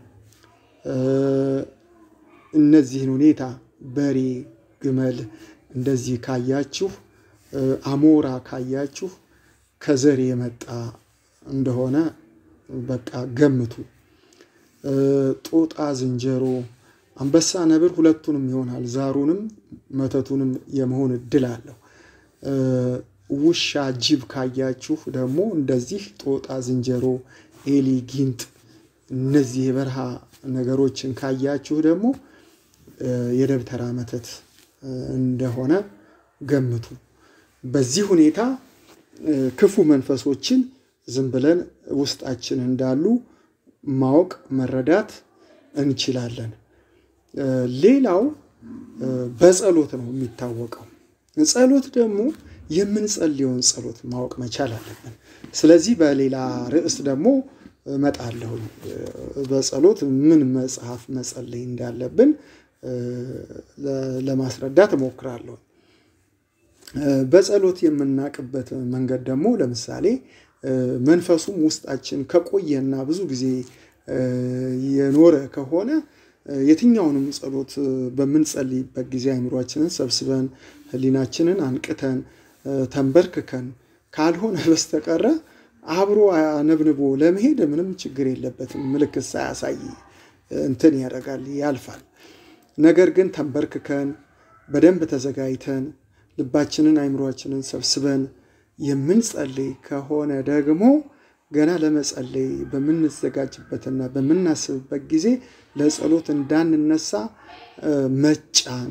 እነዚህን ሁኔታ በሬ፣ ግመል እንደዚህ ካያችሁ፣ አሞራ ካያችሁ ከዘር የመጣ እንደሆነ በቃ ገምቱ። ጦጣ፣ ዝንጀሮ፣ አንበሳ፣ ነብር ሁለቱንም ይሆናል። ዛሩንም መተቱንም የመሆን እድል አለው። ውሻ፣ ጅብ ካያችሁ ደግሞ እንደዚህ ጦጣ፣ ዝንጀሮ፣ ኤሊ፣ ጊንጥ እነዚህ የበረሃ ነገሮችን ካያችሁ ደግሞ የደብተራ መተት እንደሆነ ገምቱ። በዚህ ሁኔታ ክፉ መንፈሶችን ዝም ብለን ውስጣችን እንዳሉ ማወቅ መረዳት እንችላለን። ሌላው በጸሎት ነው የሚታወቀው። ጸሎት ደግሞ የምንጸልየውን ጸሎት ማወቅ መቻል አለብን። ስለዚህ በሌላ ርዕስ ደግሞ እመጣለሁ። በጸሎት ምን መጽሐፍ መጸለይ እንዳለብን ለማስረዳት እሞክራለሁ። በጸሎት የምናውቅበት መንገድ ደግሞ ለምሳሌ መንፈሱም ውስጣችን ከቆየና ብዙ ጊዜ የኖረ ከሆነ የትኛውንም ጸሎት በምንጸልይበት ጊዜ አይምሯችንን ሰብስበን ሕሊናችንን አንቅተን ተንበርክከን ካልሆነ በስተቀረ አብሮ አነብንቦ ለመሄድ ምንም ችግር የለበትም። ምልክት ሳያሳይ እንትን ያደርጋል፣ ያልፋል። ነገር ግን ተንበርክከን በደንብ ተዘጋጅተን ልባችንን አይምሯችንን ሰብስበን የምንጸልይ ከሆነ ደግሞ ገና ለመጸለይ በምንዘጋጅበትና በምናስብበት ጊዜ ለጸሎት እንዳንነሳ መጫን፣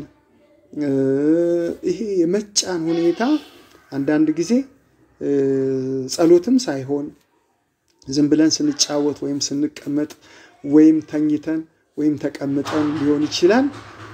ይሄ የመጫን ሁኔታ አንዳንድ ጊዜ ጸሎትም ሳይሆን ዝም ብለን ስንጫወት ወይም ስንቀመጥ ወይም ተኝተን ወይም ተቀምጠን ሊሆን ይችላል።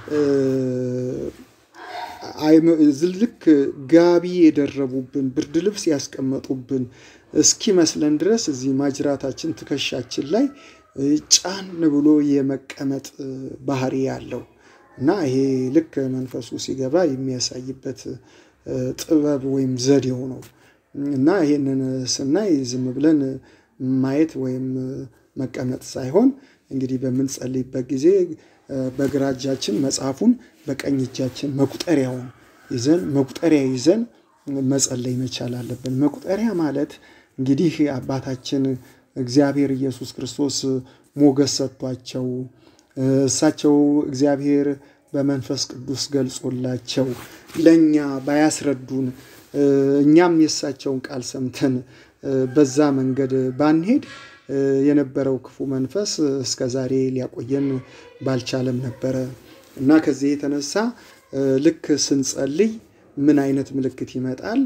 ልክ ጋቢ የደረቡብን ብርድ ልብስ ያስቀመጡብን እስኪመስለን ድረስ እዚህ ማጅራታችን ትከሻችን ላይ ጫን ብሎ የመቀመጥ ባህሪ ያለው እና ይሄ ልክ መንፈሱ ሲገባ የሚያሳይበት ጥበብ ወይም ዘዴው ነው እና ይሄንን ስናይ ዝም ብለን ማየት ወይም መቀመጥ ሳይሆን እንግዲህ በምንጸልይበት ጊዜ በግራ እጃችን መጽሐፉን በቀኝ እጃችን መቁጠሪያውን ይዘን መቁጠሪያ ይዘን መጸለይ መቻል አለብን። መቁጠሪያ ማለት እንግዲህ አባታችን እግዚአብሔር ኢየሱስ ክርስቶስ ሞገስ ሰጥቷቸው እሳቸው እግዚአብሔር በመንፈስ ቅዱስ ገልጾላቸው ለእኛ ባያስረዱን እኛም የእሳቸውን ቃል ሰምተን በዛ መንገድ ባንሄድ የነበረው ክፉ መንፈስ እስከ ዛሬ ሊያቆየን ባልቻለም ነበረ እና ከዚህ የተነሳ ልክ ስንጸልይ ምን አይነት ምልክት ይመጣል?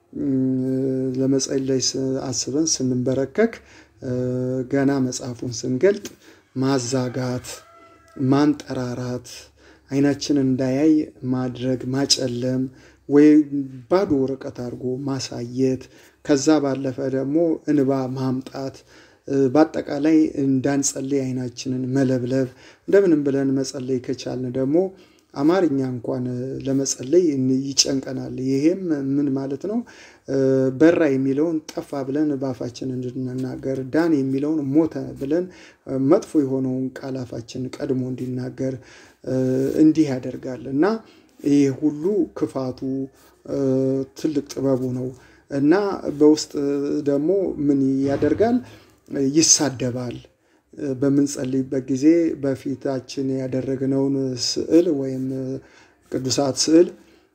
ለመጸለይ አስበን ስንንበረከክ ገና መጽሐፉን ስንገልጥ ማዛጋት፣ ማንጠራራት፣ አይናችን እንዳያይ ማድረግ፣ ማጨለም ወይ ባዶ ወረቀት አድርጎ ማሳየት፣ ከዛ ባለፈ ደግሞ እንባ ማምጣት፣ በአጠቃላይ እንዳንጸልይ አይናችንን መለብለብ፣ እንደምንም ብለን መጸለይ ከቻልን ደግሞ አማርኛ እንኳን ለመጸለይ ይጨንቀናል። ይሄም ምን ማለት ነው? በራ የሚለውን ጠፋ ብለን በአፋችን እንድንናገር፣ ዳን የሚለውን ሞተ ብለን መጥፎ የሆነውን ቃል አፋችን ቀድሞ እንዲናገር እንዲህ ያደርጋል እና ይህ ሁሉ ክፋቱ ትልቅ ጥበቡ ነው እና በውስጥ ደግሞ ምን ያደርጋል? ይሳደባል። በምንጸልይበት ጊዜ በፊታችን ያደረግነውን ስዕል ወይም ቅዱሳት ስዕል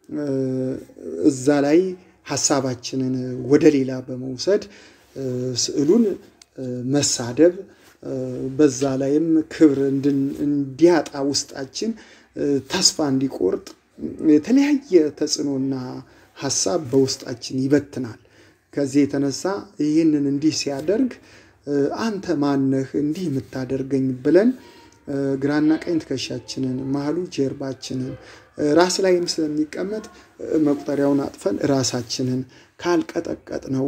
እዛ ላይ ሀሳባችንን ወደ ሌላ በመውሰድ ስዕሉን መሳደብ፣ በዛ ላይም ክብር እንዲያጣ ውስጣችን ተስፋ እንዲቆርጥ የተለያየ ተጽዕኖና ሀሳብ በውስጣችን ይበትናል። ከዚህ የተነሳ ይህንን እንዲህ ሲያደርግ አንተ ማነህ እንዲህ የምታደርገኝ ብለን ግራና ቀኝ ትከሻችንን መሀሉ ጀርባችንን ራስ ላይም ስለሚቀመጥ መቁጠሪያውን አጥፈን ራሳችንን ካልቀጠቀጥ ነው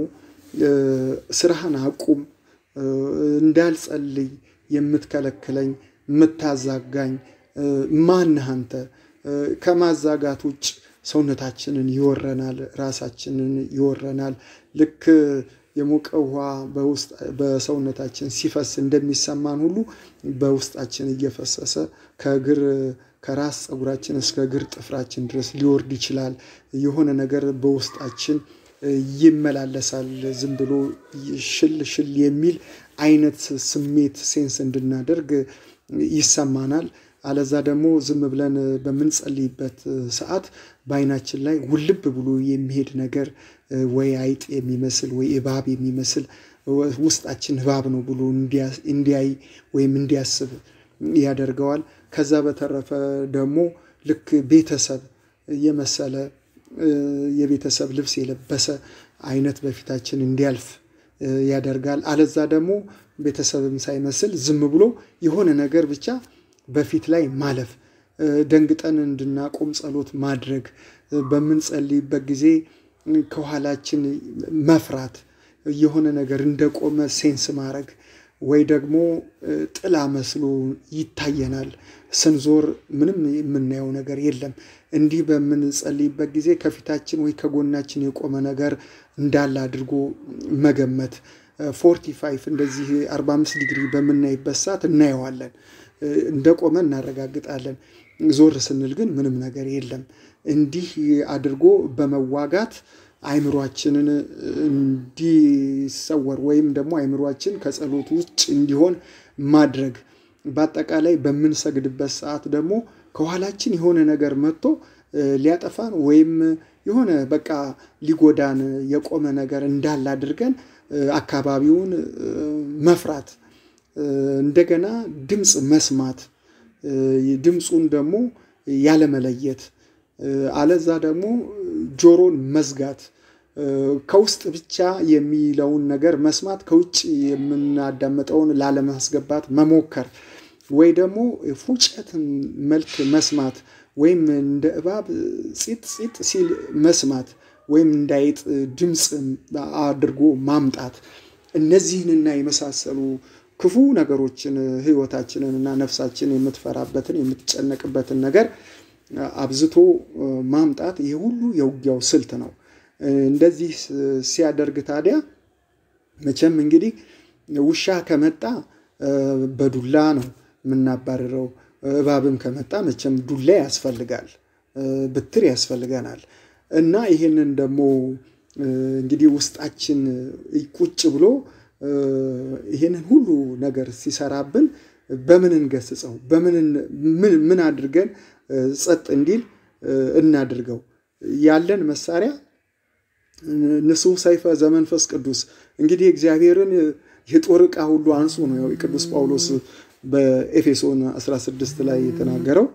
ስራህን አቁም፣ እንዳልጸልይ የምትከለክለኝ የምታዛጋኝ ማነህ አንተ? ከማዛጋት ውጭ ሰውነታችንን ይወረናል፣ ራሳችንን ይወረናል። ልክ የሞቀ ውሃ በሰውነታችን ሲፈስ እንደሚሰማን ሁሉ በውስጣችን እየፈሰሰ ከእግር ከራስ ፀጉራችን እስከ እግር ጥፍራችን ድረስ ሊወርድ ይችላል። የሆነ ነገር በውስጣችን ይመላለሳል። ዝም ብሎ ሽል ሽል የሚል አይነት ስሜት ሴንስ እንድናደርግ ይሰማናል። አለዛ ደግሞ ዝም ብለን በምንጸልይበት ሰዓት በአይናችን ላይ ውልብ ብሎ የሚሄድ ነገር ወይ አይጥ የሚመስል ወይ እባብ የሚመስል ውስጣችን እባብ ነው ብሎ እንዲያይ ወይም እንዲያስብ ያደርገዋል። ከዛ በተረፈ ደግሞ ልክ ቤተሰብ የመሰለ የቤተሰብ ልብስ የለበሰ አይነት በፊታችን እንዲያልፍ ያደርጋል። አለዛ ደግሞ ቤተሰብም ሳይመስል ዝም ብሎ የሆነ ነገር ብቻ በፊት ላይ ማለፍ፣ ደንግጠን እንድናቆም ጸሎት ማድረግ፣ በምንጸልይበት ጊዜ ከኋላችን መፍራት፣ የሆነ ነገር እንደቆመ ሴንስ ማድረግ ወይ ደግሞ ጥላ መስሎ ይታየናል። ስንዞር ምንም የምናየው ነገር የለም። እንዲህ በምንጸልይበት ጊዜ ከፊታችን ወይ ከጎናችን የቆመ ነገር እንዳለ አድርጎ መገመት። ፎርቲ ፋይቭ እንደዚህ 45 ዲግሪ በምናይበት ሰዓት እናየዋለን፣ እንደቆመ እናረጋግጣለን። ዞር ስንል ግን ምንም ነገር የለም። እንዲህ አድርጎ በመዋጋት አይምሯችንን እንዲሰወር ወይም ደግሞ አይምሯችን ከጸሎት ውጭ እንዲሆን ማድረግ። በአጠቃላይ በምንሰግድበት ሰዓት ደግሞ ከኋላችን የሆነ ነገር መጥቶ ሊያጠፋን ወይም የሆነ በቃ ሊጎዳን የቆመ ነገር እንዳለ አድርገን አካባቢውን መፍራት፣ እንደገና ድምፅ መስማት፣ ድምፁን ደግሞ ያለመለየት፣ አለዛ ደግሞ ጆሮን መዝጋት ከውስጥ ብቻ የሚለውን ነገር መስማት ከውጭ የምናዳምጠውን ላለማስገባት መሞከር ወይ ደግሞ ፉጨት መልክ መስማት ወይም እንደ እባብ ፂጥ ፂጥ ሲል መስማት ወይም እንዳይጥ ድምፅ አድርጎ ማምጣት እነዚህንና የመሳሰሉ ክፉ ነገሮችን ሕይወታችንን እና ነፍሳችን የምትፈራበትን የምትጨነቅበትን ነገር አብዝቶ ማምጣት ይህ ሁሉ የውጊያው ስልት ነው። እንደዚህ ሲያደርግ ታዲያ መቼም እንግዲህ ውሻ ከመጣ በዱላ ነው የምናባርረው። እባብም ከመጣ መቼም ዱላ ያስፈልጋል፣ ብትር ያስፈልገናል እና ይህንን ደግሞ እንግዲህ ውስጣችን ቁጭ ብሎ ይህንን ሁሉ ነገር ሲሰራብን በምን እንገስጸው? ምን አድርገን ጸጥ እንዲል እናድርገው? ያለን መሳሪያ ንጹሕ ሰይፈ ዘመንፈስ ቅዱስ እንግዲህ እግዚአብሔርን የጦር ዕቃ ሁሉ አንሱ ነው የቅዱስ ጳውሎስ በኤፌሶን 16 ላይ የተናገረው።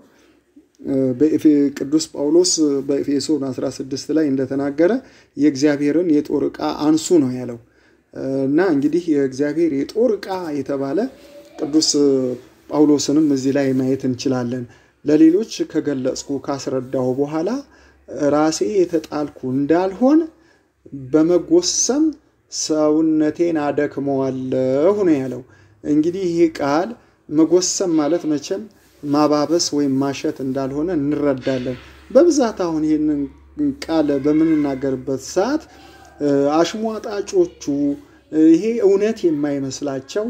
ቅዱስ ጳውሎስ በኤፌሶን 16 ላይ እንደተናገረ የእግዚአብሔርን የጦር ዕቃ አንሱ ነው ያለው እና እንግዲህ የእግዚአብሔር የጦር ዕቃ የተባለ ቅዱስ ጳውሎስንም እዚህ ላይ ማየት እንችላለን። ለሌሎች ከገለጽኩ ካስረዳሁ በኋላ ራሴ የተጣልኩ እንዳልሆን በመጎሰም ሰውነቴን አደክመዋለሁ ነው ያለው። እንግዲህ ይህ ቃል መጎሰም ማለት መቼም ማባበስ ወይም ማሸት እንዳልሆነ እንረዳለን። በብዛት አሁን ይህንን ቃል በምንናገርበት ሰዓት አሽሟጣጮቹ ይሄ እውነት የማይመስላቸው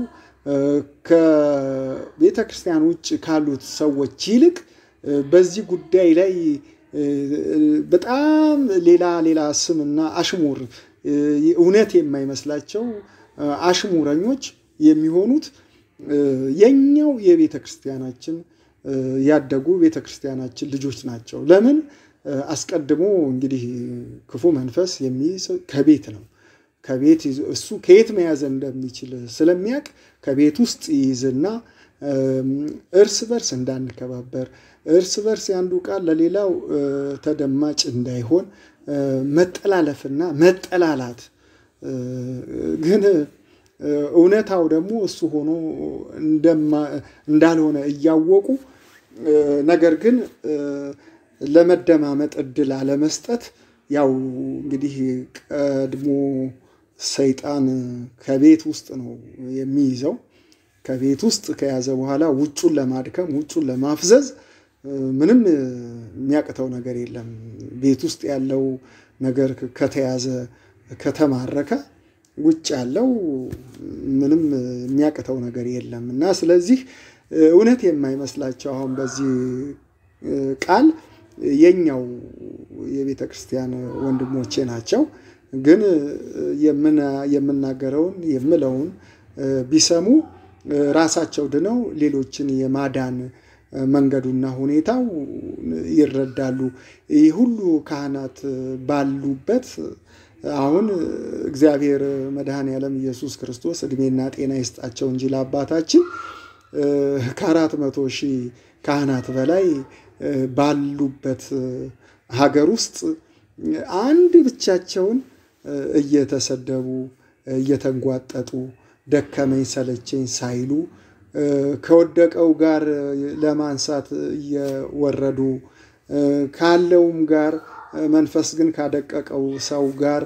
ከቤተ ክርስቲያን ውጭ ካሉት ሰዎች ይልቅ በዚህ ጉዳይ ላይ በጣም ሌላ ሌላ ስምና አሽሙር እውነት የማይመስላቸው አሽሙረኞች የሚሆኑት የኛው የቤተ ክርስቲያናችን ያደጉ ቤተ ክርስቲያናችን ልጆች ናቸው። ለምን አስቀድሞ እንግዲህ ክፉ መንፈስ የሚይዝ ከቤት ነው። ከቤት እሱ ከየት መያዝ እንደሚችል ስለሚያውቅ ከቤት ውስጥ ይይዝና እርስ በርስ እንዳንከባበር እርስ በርስ ያንዱ ቃል ለሌላው ተደማጭ እንዳይሆን መጠላለፍና መጠላላት ግን እውነታው ደግሞ እሱ ሆኖ እንዳልሆነ እያወቁ ነገር ግን ለመደማመጥ እድል አለመስጠት ያው እንግዲህ ቀድሞ ሰይጣን ከቤት ውስጥ ነው የሚይዘው። ከቤት ውስጥ ከያዘ በኋላ ውጩን ለማድከም ውጩን ለማፍዘዝ ምንም የሚያቅተው ነገር የለም። ቤት ውስጥ ያለው ነገር ከተያዘ ከተማረከ ውጭ ያለው ምንም የሚያቅተው ነገር የለም እና ስለዚህ እውነት የማይመስላቸው አሁን በዚህ ቃል የኛው የቤተ ክርስቲያን ወንድሞቼ ናቸው። ግን የምናገረውን የምለውን ቢሰሙ ራሳቸው ድነው ሌሎችን የማዳን መንገዱና ሁኔታው ይረዳሉ። ይህ ሁሉ ካህናት ባሉበት አሁን እግዚአብሔር መድኃኔ ዓለም ኢየሱስ ክርስቶስ እድሜና ጤና ይስጣቸው እንጂ ለአባታችን ከአራት መቶ ሺህ ካህናት በላይ ባሉበት ሀገር ውስጥ አንድ ብቻቸውን እየተሰደቡ እየተንጓጠጡ ደከመኝ ሰለቸኝ ሳይሉ ከወደቀው ጋር ለማንሳት እየወረዱ ካለውም ጋር መንፈስ ግን ካደቀቀው ሰው ጋር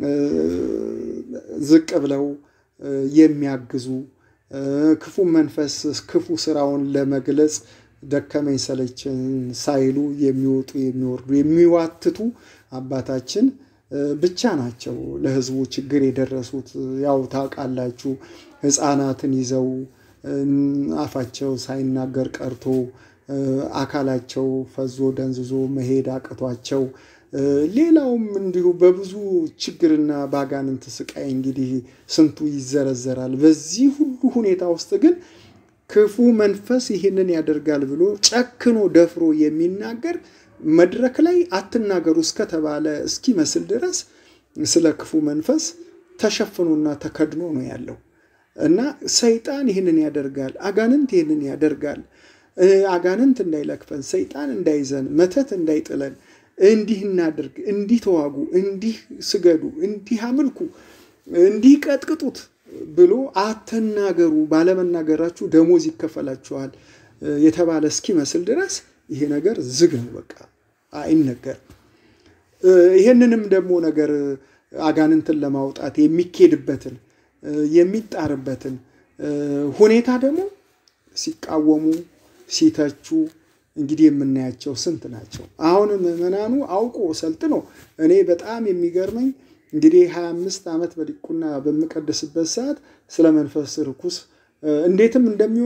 ዝቅ ብለው የሚያግዙ ክፉ መንፈስ ክፉ ስራውን ለመግለጽ ደከመኝ ሰለቸኝ ሳይሉ የሚወጡ የሚወርዱ የሚዋትቱ አባታችን ብቻ ናቸው ለሕዝቡ ችግር የደረሱት። ያው ታውቃላችሁ፣ ሕፃናትን ይዘው አፋቸው ሳይናገር ቀርቶ አካላቸው ፈዞ ደንዝዞ መሄድ አቅቷቸው ሌላውም እንዲሁ በብዙ ችግርና ባጋንንት ስቃይ እንግዲህ ስንቱ ይዘረዘራል። በዚህ ሁሉ ሁኔታ ውስጥ ግን ክፉ መንፈስ ይህንን ያደርጋል ብሎ ጨክኖ ደፍሮ የሚናገር መድረክ ላይ አትናገሩ እስከተባለ እስኪመስል ድረስ ስለ ክፉ መንፈስ ተሸፍኖና ተከድኖ ነው ያለው እና ሰይጣን ይህንን ያደርጋል፣ አጋንንት ይህንን ያደርጋል። አጋንንት እንዳይለክፈን፣ ሰይጣን እንዳይዘን፣ መተት እንዳይጥለን እንዲህ እናድርግ፣ እንዲህ ተዋጉ፣ እንዲህ ስገዱ፣ እንዲህ አምልኩ፣ እንዲህ ቀጥቅጡት ብሎ አትናገሩ፣ ባለመናገራችሁ ደሞዝ ይከፈላችኋል የተባለ እስኪመስል ድረስ ይሄ ነገር ዝግ ነው። በቃ አይነገርም። ይሄንንም ደግሞ ነገር አጋንንትን ለማውጣት የሚኬድበትን የሚጣርበትን ሁኔታ ደግሞ ሲቃወሙ ሲተቹ እንግዲህ የምናያቸው ስንት ናቸው። አሁን ምዕመናኑ አውቆ ሰልጥኖ እኔ በጣም የሚገርመኝ እንግዲህ ሀያ አምስት ዓመት በዲቁና በምቀድስበት ሰዓት ስለ መንፈስ ርኩስ እንዴትም እንደሚወጣ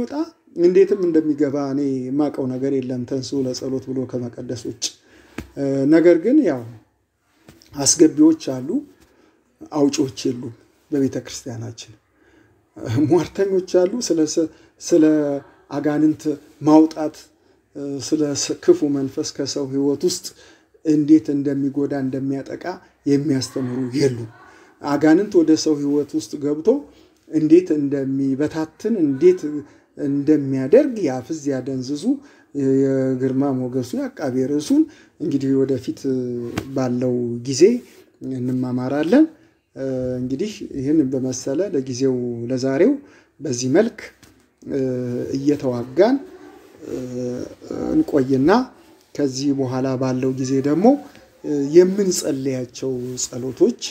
እንዴትም እንደሚገባ እኔ የማውቀው ነገር የለም ተንሥኡ ለጸሎት ብሎ ከመቀደስ ውጭ። ነገር ግን ያው አስገቢዎች አሉ፣ አውጪዎች የሉም። በቤተ ክርስቲያናችን ሟርተኞች አሉ። ስለ አጋንንት ማውጣት ስለ ክፉ መንፈስ ከሰው ሕይወት ውስጥ እንዴት እንደሚጎዳ እንደሚያጠቃ የሚያስተምሩ የሉም። አጋንንት ወደ ሰው ሕይወት ውስጥ ገብቶ እንዴት እንደሚበታትን እንዴት እንደሚያደርግ ያፍዝ ያደንዝዙ የግርማ ሞገሱ የአቃቤ ርዕሱን እንግዲህ ወደፊት ባለው ጊዜ እንማማራለን። እንግዲህ ይህን በመሰለ ለጊዜው ለዛሬው በዚህ መልክ እየተዋጋን እንቆይና ከዚህ በኋላ ባለው ጊዜ ደግሞ የምንጸልያቸው ጸሎቶች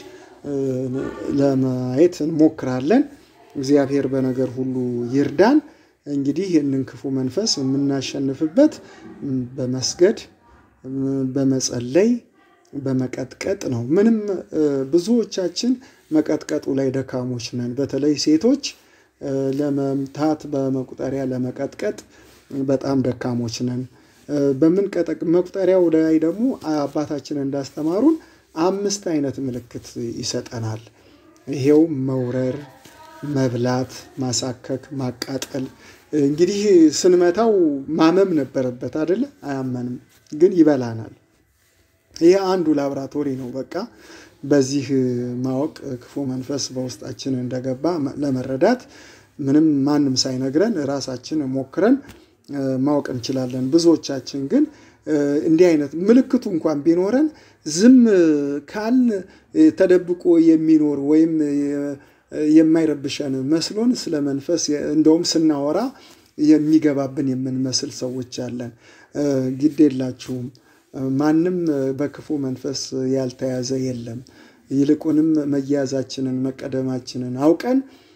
ለማየት እንሞክራለን። እግዚአብሔር በነገር ሁሉ ይርዳን። እንግዲህ ይህንን ክፉ መንፈስ የምናሸንፍበት በመስገድ በመጸለይ በመቀጥቀጥ ነው። ምንም ብዙዎቻችን መቀጥቀጡ ላይ ደካሞች ነን። በተለይ ሴቶች ለመምታት በመቁጠሪያ ለመቀጥቀጥ በጣም ደካሞች ነን። በምንቀጠቅ መቁጠሪያው ላይ ደግሞ አባታችን እንዳስተማሩን አምስት አይነት ምልክት ይሰጠናል። ይሄው መውረር፣ መብላት፣ ማሳከክ፣ ማቃጠል። እንግዲህ ስንመታው ማመም ነበረበት አይደለ? አያመንም፣ ግን ይበላናል። ይህ አንዱ ላብራቶሪ ነው። በቃ በዚህ ማወቅ ክፉ መንፈስ በውስጣችን እንደገባ ለመረዳት ምንም ማንም ሳይነግረን ራሳችን ሞክረን ማወቅ እንችላለን። ብዙዎቻችን ግን እንዲህ አይነት ምልክቱ እንኳን ቢኖረን ዝም ካል ተደብቆ የሚኖር ወይም የማይረብሸን መስሎን ስለ መንፈስ እንደውም ስናወራ የሚገባብን የምንመስል ሰዎች አለን። ግድ የላችሁም። ማንም በክፉ መንፈስ ያልተያዘ የለም። ይልቁንም መያዛችንን መቀደማችንን አውቀን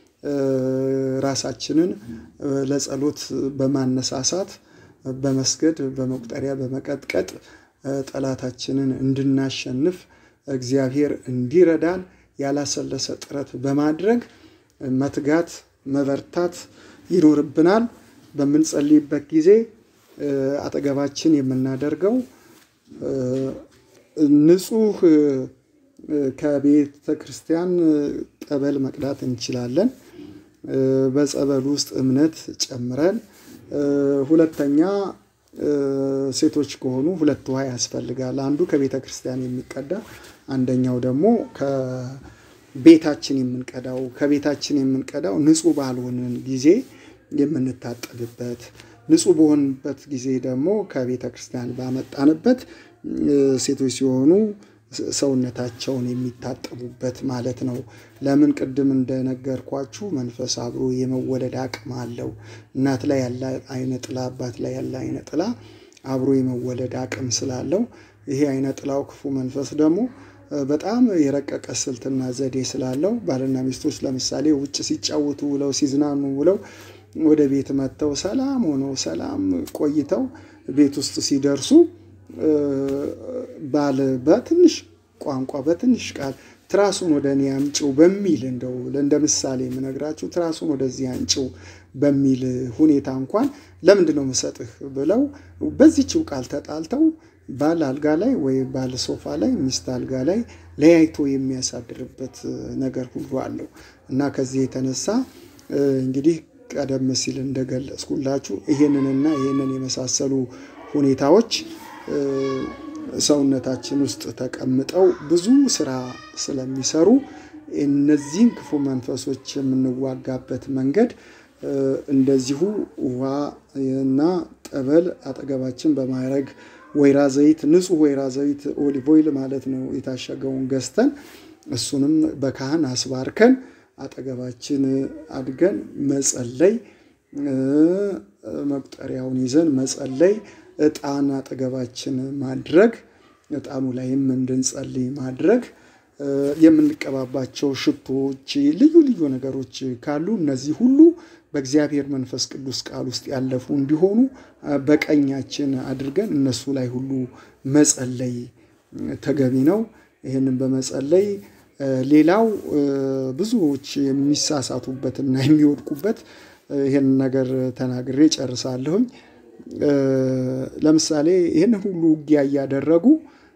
ራሳችንን ለጸሎት በማነሳሳት በመስገድ በመቁጠሪያ በመቀጥቀጥ ጠላታችንን እንድናሸንፍ እግዚአብሔር እንዲረዳን ያላሰለሰ ጥረት በማድረግ መትጋት መበርታት ይኖርብናል። በምንጸልይበት ጊዜ አጠገባችን የምናደርገው ንጹህ ከቤተ ክርስቲያን ጠበል መቅዳት እንችላለን። በጸበል ውስጥ እምነት ጨምረን፣ ሁለተኛ ሴቶች ከሆኑ ሁለት ውሃ ያስፈልጋል። አንዱ ከቤተ ክርስቲያን የሚቀዳ አንደኛው ደግሞ ከቤታችን የምንቀዳው ከቤታችን የምንቀዳው ንጹህ ባልሆንን ጊዜ የምንታጠብበት ንጹህ በሆንበት ጊዜ ደግሞ ከቤተ ክርስቲያን ባመጣንበት ሴቶች ሲሆኑ ሰውነታቸውን የሚታጠቡበት ማለት ነው። ለምን ቅድም እንደነገርኳችሁ መንፈስ አብሮ የመወለድ አቅም አለው። እናት ላይ ያለ አይነ ጥላ፣ አባት ላይ ያለ አይነ ጥላ አብሮ የመወለድ አቅም ስላለው ይሄ አይነ ጥላው ክፉ መንፈስ ደግሞ በጣም የረቀቀ ስልትና ዘዴ ስላለው ባልና ሚስቶች ለምሳሌ ውጭ ሲጫወቱ ውለው ሲዝናኑ ውለው ወደ ቤት መጥተው ሰላም ሆነው ሰላም ቆይተው ቤት ውስጥ ሲደርሱ ባል በትንሽ ቋንቋ በትንሽ ቃል ትራሱን ወደ እኔ አምጪው በሚል እንደው እንደ ምሳሌ የምነግራችሁ ትራሱን ወደዚህ አምጪው በሚል ሁኔታ እንኳን ለምንድን ነው የምሰጥህ ብለው በዚችው ቃል ተጣልተው ባል አልጋ ላይ ወይ ባል ሶፋ ላይ ሚስት አልጋ ላይ ለያይቶ የሚያሳድርበት ነገር ሁሉ አለው እና ከዚህ የተነሳ እንግዲህ ቀደም ሲል እንደገለጽኩላችሁ ይሄንንና ይሄንን የመሳሰሉ ሁኔታዎች ሰውነታችን ውስጥ ተቀምጠው ብዙ ስራ ስለሚሰሩ እነዚህን ክፉ መንፈሶች የምንዋጋበት መንገድ እንደዚሁ ውሃ እና ጠበል አጠገባችን በማድረግ ወይራ ዘይት፣ ንጹህ ወይራ ዘይት ኦሊቭ ኦይል ማለት ነው የታሸገውን ገዝተን እሱንም በካህን አስባርከን አጠገባችን አድገን መጸለይ፣ መቁጠሪያውን ይዘን መጸለይ፣ ዕጣን አጠገባችን ማድረግ፣ ዕጣኑ ላይም እንድንጸልይ ማድረግ፣ የምንቀባባቸው ሽቶዎች፣ ልዩ ልዩ ነገሮች ካሉ እነዚህ ሁሉ በእግዚአብሔር መንፈስ ቅዱስ ቃል ውስጥ ያለፉ እንዲሆኑ በቀኛችን አድርገን እነሱ ላይ ሁሉ መጸለይ ተገቢ ነው። ይህንን በመጸለይ ሌላው ብዙዎች የሚሳሳቱበትና የሚወድቁበት ይህን ነገር ተናግሬ ጨርሳለሁኝ። ለምሳሌ ይህን ሁሉ ውጊያ እያደረጉ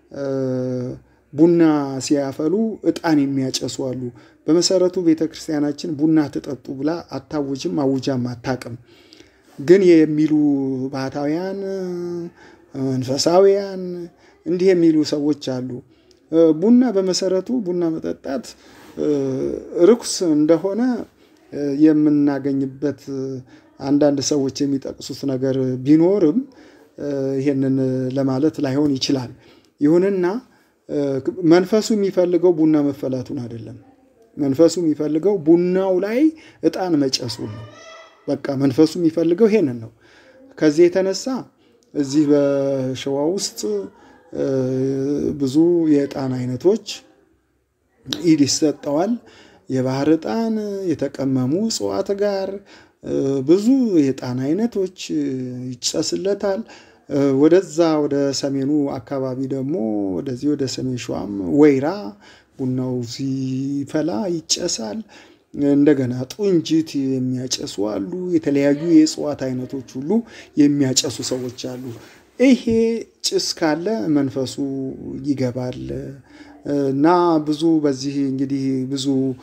ቡና ሲያፈሉ እጣን የሚያጨሱ አሉ። በመሰረቱ ቤተ ክርስቲያናችን ቡና ትጠጡ ብላ አታውጅም፣ አውጃም አታቅም። ግን የሚሉ ባህታውያን፣ መንፈሳዊያን እንዲህ የሚሉ ሰዎች አሉ። ቡና በመሰረቱ ቡና መጠጣት ርኩስ እንደሆነ የምናገኝበት አንዳንድ ሰዎች የሚጠቅሱት ነገር ቢኖርም ይሄንን ለማለት ላይሆን ይችላል። ይሁንና መንፈሱ የሚፈልገው ቡና መፈላቱን አይደለም። መንፈሱ የሚፈልገው ቡናው ላይ እጣን መጨሱን ነው። በቃ መንፈሱ የሚፈልገው ይሄንን ነው። ከዚህ የተነሳ እዚህ በሸዋ ውስጥ ብዙ የዕጣን አይነቶች ኢድ ይሰጠዋል። የባህር ዕጣን የተቀመሙ እጽዋት ጋር ብዙ የዕጣን አይነቶች ይጨስለታል። ወደዛ ወደ ሰሜኑ አካባቢ ደግሞ ወደዚህ ወደ ሰሜን ሸዋም ወይራ ቡናው ሲፈላ ይጨሳል። እንደገና ጡንጅት የሚያጨሱ አሉ። የተለያዩ የእጽዋት አይነቶች ሁሉ የሚያጨሱ ሰዎች አሉ። ይሄ ጭስ ካለ መንፈሱ ይገባል እና ብዙ በዚህ እንግዲህ ብዙ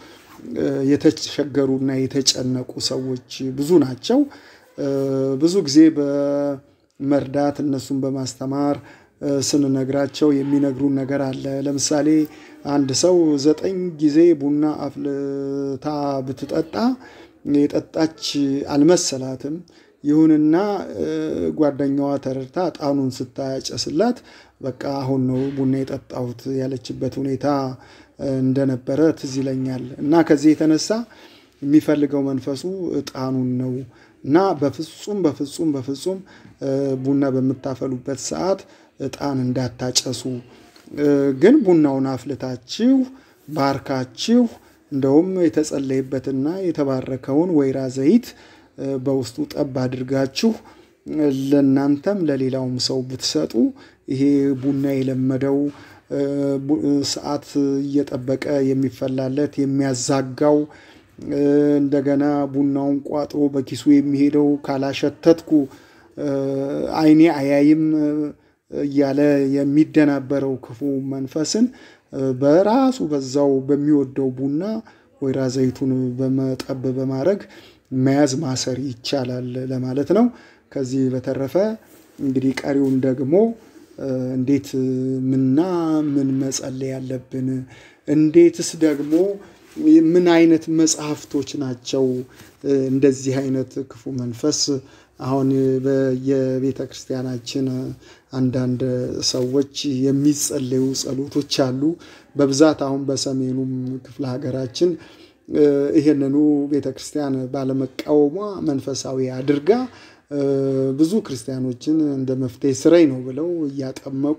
የተቸገሩና የተጨነቁ ሰዎች ብዙ ናቸው። ብዙ ጊዜ በመርዳት እነሱን በማስተማር ስንነግራቸው የሚነግሩን ነገር አለ። ለምሳሌ አንድ ሰው ዘጠኝ ጊዜ ቡና አፍልታ ብትጠጣ የጠጣች አልመሰላትም። ይሁንና ጓደኛዋ ተረድታ ዕጣኑን ስታጨስላት በቃ አሁን ነው ቡና የጠጣሁት ያለችበት ሁኔታ እንደነበረ ትዝ ይለኛል። እና ከዚህ የተነሳ የሚፈልገው መንፈሱ ዕጣኑን ነው እና በፍጹም በፍጹም በፍጹም ቡና በምታፈሉበት ሰዓት ዕጣን እንዳታጨሱ። ግን ቡናውን አፍልታችሁ ባርካችሁ እንደውም የተጸለየበትና የተባረከውን ወይራ ዘይት በውስጡ ጠብ አድርጋችሁ ለእናንተም ለሌላውም ሰው ብትሰጡ ይሄ ቡና የለመደው ሰዓት እየጠበቀ የሚፈላለት የሚያዛጋው እንደገና ቡናውን ቋጥሮ በኪሱ የሚሄደው ካላሸተትኩ ዓይኔ አያይም እያለ የሚደናበረው ክፉ መንፈስን በራሱ በዛው በሚወደው ቡና ወይራ ዘይቱን በመጠብ በማድረግ መያዝ ማሰር ይቻላል ለማለት ነው። ከዚህ በተረፈ እንግዲህ ቀሪውን ደግሞ እንዴት ምና ምን መጸለይ ያለብን፣ እንዴትስ ደግሞ ምን አይነት መጽሐፍቶች ናቸው እንደዚህ አይነት ክፉ መንፈስ አሁን በየቤተ ክርስቲያናችን አንዳንድ ሰዎች የሚጸለዩ ጸሎቶች አሉ። በብዛት አሁን በሰሜኑም ክፍለ ሀገራችን ይህንኑ ቤተ ክርስቲያን ባለመቃወሟ መንፈሳዊ አድርጋ ብዙ ክርስቲያኖችን እንደ መፍትሄ ስራይ ነው ብለው እያጠመቁ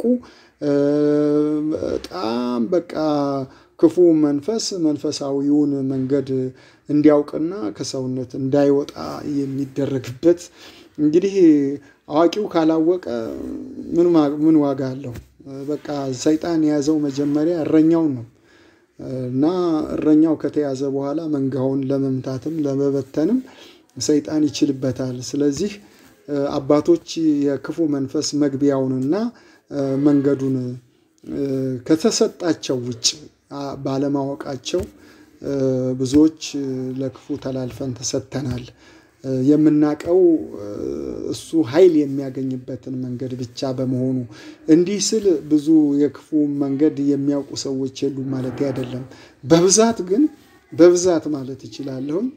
በጣም በቃ ክፉ መንፈስ መንፈሳዊውን መንገድ እንዲያውቅና ከሰውነት እንዳይወጣ የሚደረግበት እንግዲህ አዋቂው ካላወቀ ምን ዋጋ አለው? በቃ ሰይጣን የያዘው መጀመሪያ እረኛውን ነው እና እረኛው ከተያዘ በኋላ መንጋውን ለመምታትም ለመበተንም ሰይጣን ይችልበታል። ስለዚህ አባቶች የክፉ መንፈስ መግቢያውንና መንገዱን ከተሰጣቸው ውጭ ባለማወቃቸው ብዙዎች ለክፉ ተላልፈን ተሰጥተናል። የምናቀው እሱ ኃይል የሚያገኝበትን መንገድ ብቻ በመሆኑ እንዲህ ስል ብዙ የክፉ መንገድ የሚያውቁ ሰዎች የሉም ማለት አይደለም። በብዛት ግን በብዛት ማለት ይችላለሁኝ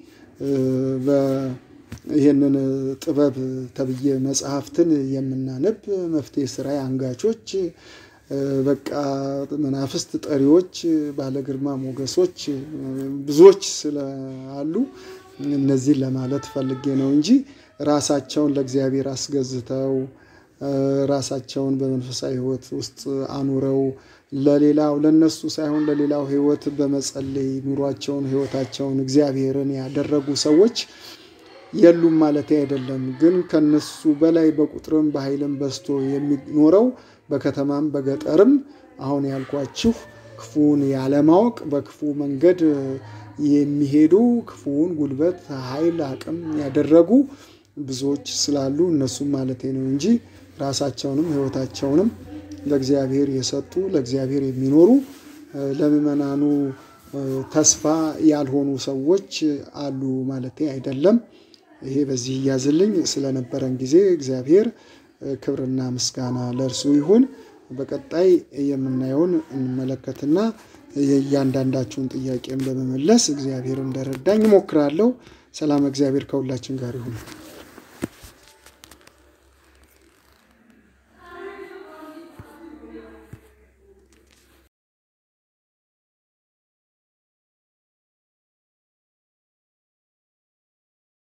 ይህንን ጥበብ ተብዬ መጽሐፍትን የምናነብ መፍትሄ ስራ አንጋቾች በቃ መናፍስት ጠሪዎች፣ ባለግርማ ሞገሶች ብዙዎች ስላሉ እነዚህን ለማለት ፈልጌ ነው እንጂ ራሳቸውን ለእግዚአብሔር አስገዝተው ራሳቸውን በመንፈሳዊ ሕይወት ውስጥ አኑረው ለሌላው ለነሱ ሳይሆን ለሌላው ሕይወት በመጸለይ ኑሯቸውን ሕይወታቸውን እግዚአብሔርን ያደረጉ ሰዎች የሉም ማለት አይደለም። ግን ከነሱ በላይ በቁጥርም በኃይልም በዝቶ የሚኖረው በከተማም በገጠርም አሁን ያልኳችሁ ክፉን ያለማወቅ በክፉ መንገድ የሚሄዱ ክፉውን ጉልበት፣ ኃይል፣ አቅም ያደረጉ ብዙዎች ስላሉ እነሱም ማለቴ ነው እንጂ ራሳቸውንም ሕይወታቸውንም ለእግዚአብሔር የሰጡ ለእግዚአብሔር የሚኖሩ ለምዕመናኑ ተስፋ ያልሆኑ ሰዎች አሉ ማለቴ አይደለም። ይሄ በዚህ እያዝልኝ ስለነበረን ጊዜ እግዚአብሔር ክብርና ምስጋና ለእርሱ ይሁን። በቀጣይ የምናየውን እንመለከትና የእያንዳንዳችሁን ጥያቄም ለመመለስ እግዚአብሔር እንደረዳኝ እሞክራለሁ። ሰላም እግዚአብሔር ከሁላችን ጋር ይሁን።